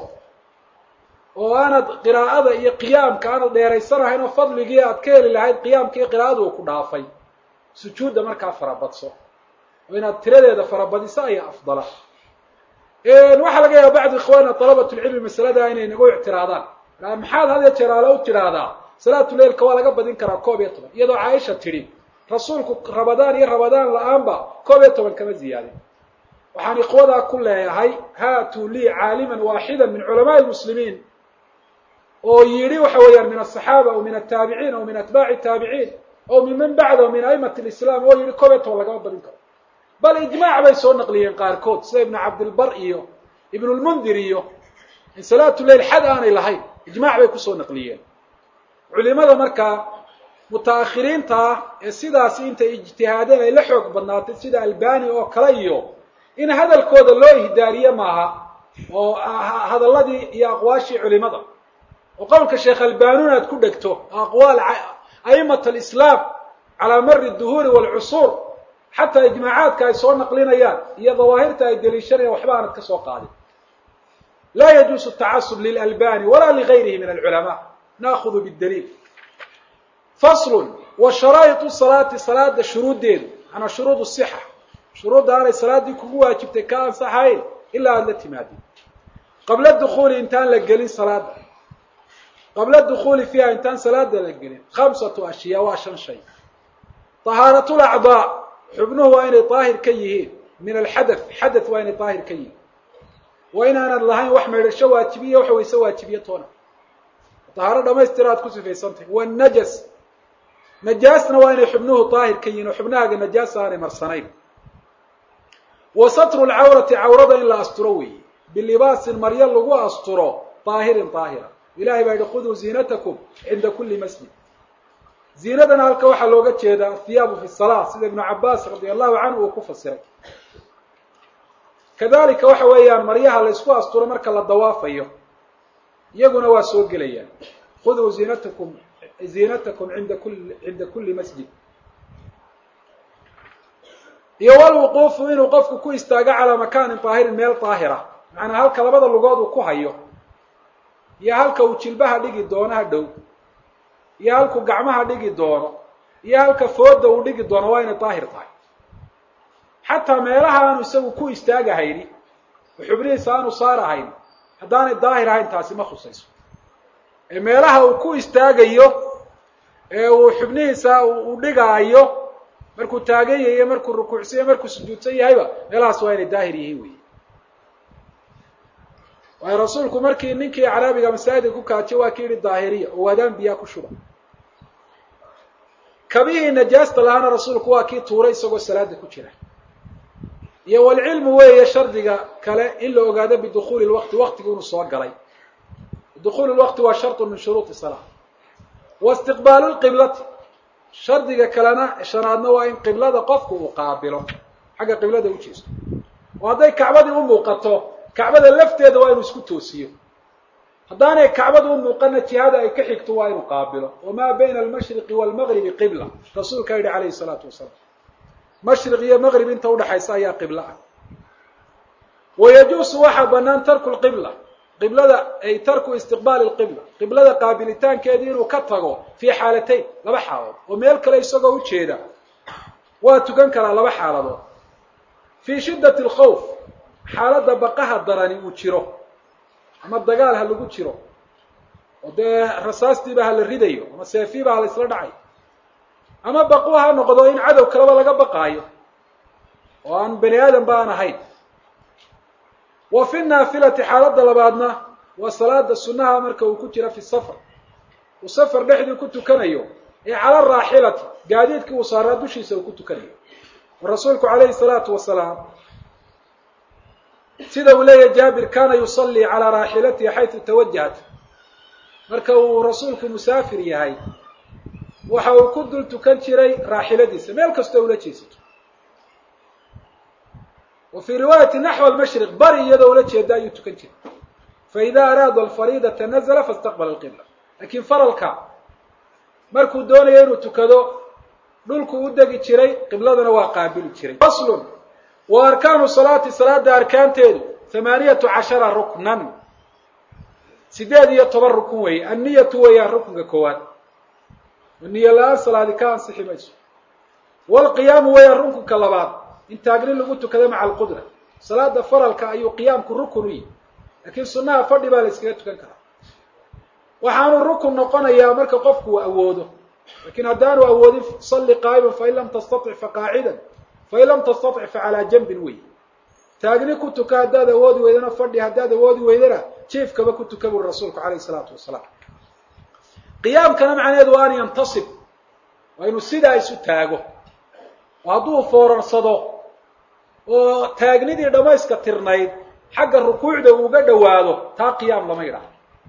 oo aanad qiraa'ada iyo qiyaamka aanad dheeraysanahayn oo fadligii aad ka heli lahayd qiyaamka iyo qiraa'ada uu ku dhaafay sujuudda markaa farabadso oo inaad tiradeeda farabadiso ayaa afdala waxaa laga yaaba bacdu ikhwaana dalabatulcilmi masalada inay nagu ictiraadaan maxaad had ya jeer aale u tidhaahdaa salaatuleilka waa laga badin karaa koob iyo toban iyadoo caaisha tidhi rasuulku rabadaan iyo rabadaan la-aanba koob iyo toban kama ziyaadin waxaan ikhwadaa ku leeyahay haatuu lii caaliman waaxida min culamaai lmuslimiin oo yidhi waxa weeyaan min asaxaaba aw min ataabiciin aw min atbaaci taabiciin aw min man bacda min aimati lislaam oo yidhi koob iyo toban lagama badin karo bal ijmaac bay soo naqliyeen qaarkood sida ibnu cabdilbar iyo ibnulmundir iyo in salaatu leil xad aanay lahayn ijmaac bay kusoo naqliyeen culimada markaa mutaakhiriinta ah ee sidaasi intay ijtihaadeen ay la xoog badnaatay sida albani oo kale iyo in hadalkooda loo ihdaariye maaha oo hadalladii iyo aqwaashii culimada oo qowlka sheekh albanun aad ku dhegto aqwaal a'imat alislaam calaa mari duhuuri waalcusuur xataa ijmaacaadka ay soo naqlinayaan iyo dawaahirta ay deliishanayaan waxba aanad ka soo qaadin laa yajuusu tacasub lilalbani walaa ligayrihi min alculamaa naahudu bidaliil faslun wa sharaa'itu salaati salaada shuruuddeedu manaa shuruud sixa shuruudda aanay salaaddii kugu waajibtay ka ansaxayn ilaa aada la timaadin qabla dukuuli intaan la gelin salaada qabla dukuuli fiiha intaan salaada la gelin khamsatu ashyaa waa shan shay tahaaratu lacdaa xubnuhu waa inay daahir ka yihiin min alxadath xadath waa inay daahir ka yihiin waa inaanad lahayn wax maydhasho waajibiya wax wayse waajibiya toona tahaaro dhamaystira aad ku sifaysantahy wanajas najaasna waa inay xubnuhu daahir ka yihiin oo xubnahaaga najaasa aanay marsanayn wa satru lcawrati cawrada in la asturo weeye bilibaasin maryo lagu asturo daahirin daahira ilahay baa yihi khuduu ziinatakum cinda kuli masjid ziinadana halka waxaa looga jeedaa athiyaabu fi salaa sida ibnu cabaas radi allahu canhu uu ku fasiray kadalika waxa weeyaan maryaha la ysku asturo marka la dawaafayo iyaguna waa soo gelayaan khuduu ziinatakum ziinatakum inda kuli cinda kuli masjid iyo walwuquufu inuu qofku ku istaago calaa makaanin daahirin meel daahira macnaa halka labada lugood uu ku hayo iyo halka uu jilbaha dhigi doono ha dhow iyo halkuu gacmaha dhigi doono iyo halka fooda uu dhigi doono waa inay daahir tahay xataa meelaha aanu isagu ku istaagahayni oo xubnihiisa aanu saarahayn haddaanay daahir ahayn taasi ma khusayso ee meelaha uu ku istaagayo ee uu xubnihiisa uu dhigaayo markuu taagan yahiyo markuu rukuucsan yahy markuu sujuudsan yahayba meelahaas waa inay daahir yihiin wey waayo rasuulku markii ninkii caraabiga masaajidka ku kaajay waa ki yihi daahiriya oo waadaan biyaa ku shuba kabihii najaasta lahaana rasuulku waa kii tuuray isagoo salaada ku jira iyo walcilmu weeye shardiga kale in la ogaado bidukuuli lwaqti waqtigu inuu soo galay dukuulu lwaqti waa sharطu min shuruuطi salaa wa istiqbaalu lqiblati shardiga kalena shanaadna waa in qiblada qofku uu qaabilo xagga qiblada ujeesto oo hadday kacbadii u muuqato kacbada lafteeda waa inuu isku toosiyo haddaanay kacbada u muuqana jihada ay ka xigto waa inuu qaabilo wamaa bayna almashriqi waalmagribi qibla rasuulkaa yihi calayhi salaatu wasalaam mashriq iyo maqrib inta udhaxaysa ayaa qiblo ah wayajuusu waxaa banaan tarku lqibla qiblada ay tarku istiqbaali lqibla qiblada qaabilitaankeedii inuu ka tago fii xaalatayn laba xaaladood oo meel kale isagoo ujeeda waa tukan karaa laba xaaladood fii shiddati alkhawf xaaladda baqaha darani uu jiro ama dagaal ha lagu jiro oo dee rasaastiiba ha la ridayo ama seefiiba ha la isla dhacayo ama baqu ha noqdo in cadow kaleba laga baqaayo oo aan bani aadam ba aan ahayn wa fi naafilati xaaladda labaadna waa salaada sunnaha marka uu ku jira fi safar uu safar dhexdii ku tukanayo ee cala raaxilati gaadiidkii uu saaraa dushiisa uu ku tukanayo oo rasuulku calayhi salaatu wasalaam sida uu leeyahay jaabir kana yusallii calaa raaxilatihi xaytu tawajahat marka uu rasuulku musaafir yahay waxa uu ku dul tukan jiray raaxiladiisa meel kastoo ula jeesato wa fii riwaayati naxw almashriq bari iyadoo ula jeeda ayuu tukan jiray faida araada alfariidata nazla fastaqbala alqibla lakiin faralka markuu doonayo inuu tukado dhulku u degi jiray qibladana waa qaabili jiray faslun wa arkaanu salaati salaada arkaanteedu hamaaniyatu cashara ruknan sideed iyo toban rukun weeye anniyatu weeyaan rukunka koowaad niyo la-aan salaadi ka ansixi mayso waalqiyaamu weeyaan rukunka labaad in taagni lagu tukada maca alqudra salaada faralka ayuu qiyaamku rukun u yihi laakiin sunnaha fadhi baa la iskaga tukan karaa waxaanu rukun noqonayaa marka qofku uu awoodo lakin haddaanu awoodin salli qaa'iman fain lam tastatic faqaacidan fain lam tastatic facalaa janbin wey taagni ku tuka haddaad awoodi weydana fadhi haddaad awoodi weydana jiefkaba ku tuka buri rasuulku calayhi salaatu wasalaam qiyaamkana macnaheedu waa an yantasib waa inuu sidaa isu taago oo hadduu foorarsado oo taagnidii dhammayska tirnayd xagga rukuucda uuga dhowaado taa qiyaam lama yidhaaho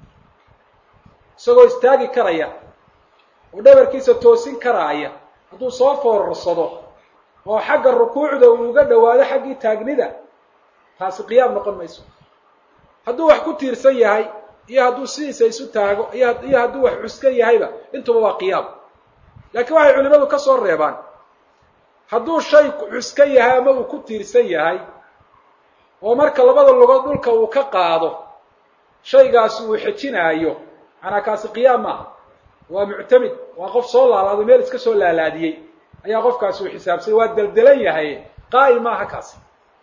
isagoo istaagi karaya oo dhabarkiisa toosin karaaya hadduu soo foorarsado oo xagga rukuucda uu uga dhowaado xaggii taagnida taasi qiyaam noqon mayso hadduu wax ku tiirsan yahay iyo hadduu sidiisa isu taago iyo hadduu wax cuskan yahayba intuba waa qiyaam laakiin waxay culimadu ka soo reebaan hadduu shay cuskan yahay ama uu ku tiirsan yahay oo marka labada lugood dhulka uu ka qaado shaygaasi uu xejinaayo manaa kaasi qiyaam maaha waa muctamid waa qof soo laalaaday meel iska soo laalaadiyey ayaa qofkaasi uu xisaabsay waa deldelan yahay qaa'im maaha kaasi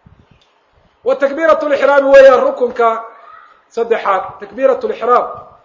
wa takbiirat lixraami weeyaan rukunka saddexaad takbiirat lixraam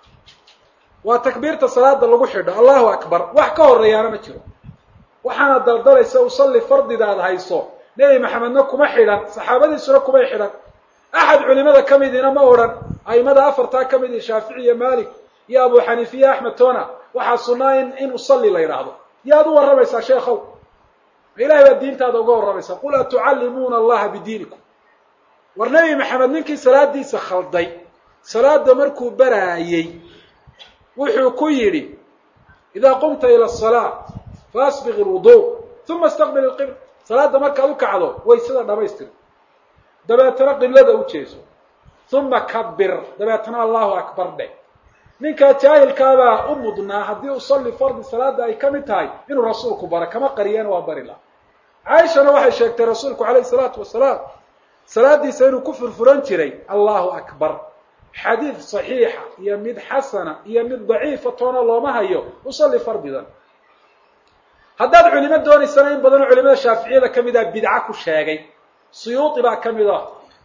waa takbiirta salaada lagu xidho allahu akbar wax ka horeeyaana ma jiro waxaana daldalaysa usalli fardidaad hayso nebi maxamedna kuma xidhan saxaabadiisuna kumay xidhan axad culimada ka midina ma odhan aimada afartaa ka mid i shaafici iyo malik iyo abu xaniifa iyo axmed tona waxaa sunnaa in in usalli la yidhaahdo yaad u warramaysaa sheekhow ilahay baad diintaada uga warramaysaa qul atucallimuuna allaha bidiinikum war nebi maxamed ninkii salaadiisa khalday salaada markuu baraayey wuxuu ku yidhi idaa qumta ila asalaa faasbiq ilwudu uma istaqbil ilqibla salaada markaad u kacdo waysada dhamaystir dabeetana qiblada u jeeso uma kabir dabeetana allahu akbar dheh ninkaa jaahilkaabaa u mudnaa haddii usalli fardi salaada ay ka mid tahay inuu rasuulku bara kama qariyana waa bari laha caaishana waxay sheegtay rasuulku calayhi salaatu wasalaam salaadiisa inuu ku furfuran jiray allahu akbar xadiid saxiixa iyo mid xasana iyo mid daciifa toona looma hayo usalli fardidan haddaad culimo doonaysana in badanoo culimada shaaficiyada ka mid ah bidca ku sheegay suyuuti baa ka mid ah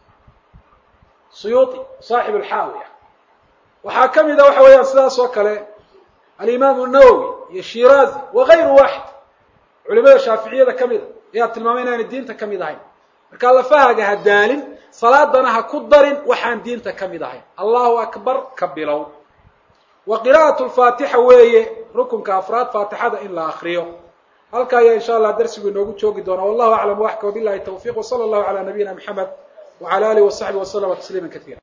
suyuuti saaxib alxaawiya waxaa ka mid a waxa weeyaan sidaas oo kale alimaamu nawowi iyo shiraazi wakayru waaxid culimada shaaficiyada ka mid a ayaa tilmaamay inaanay diinta ka mid ahayn markaa lafahaaga ha daalin salaadana ha ku darin waxaan diinta ka mid ahayn allahu akbar ka bilow wa qira'atu lfaatixa weeye rukunka afraad faatixada in la akriyo halka ayaa insha allah darsigu inoogu joogi doonaa wallahu aclam waxka wabilahi tawfiq wsala allahu cala nabiyina mxamed wcala alihi wasaxbi waslama tasliima kaiira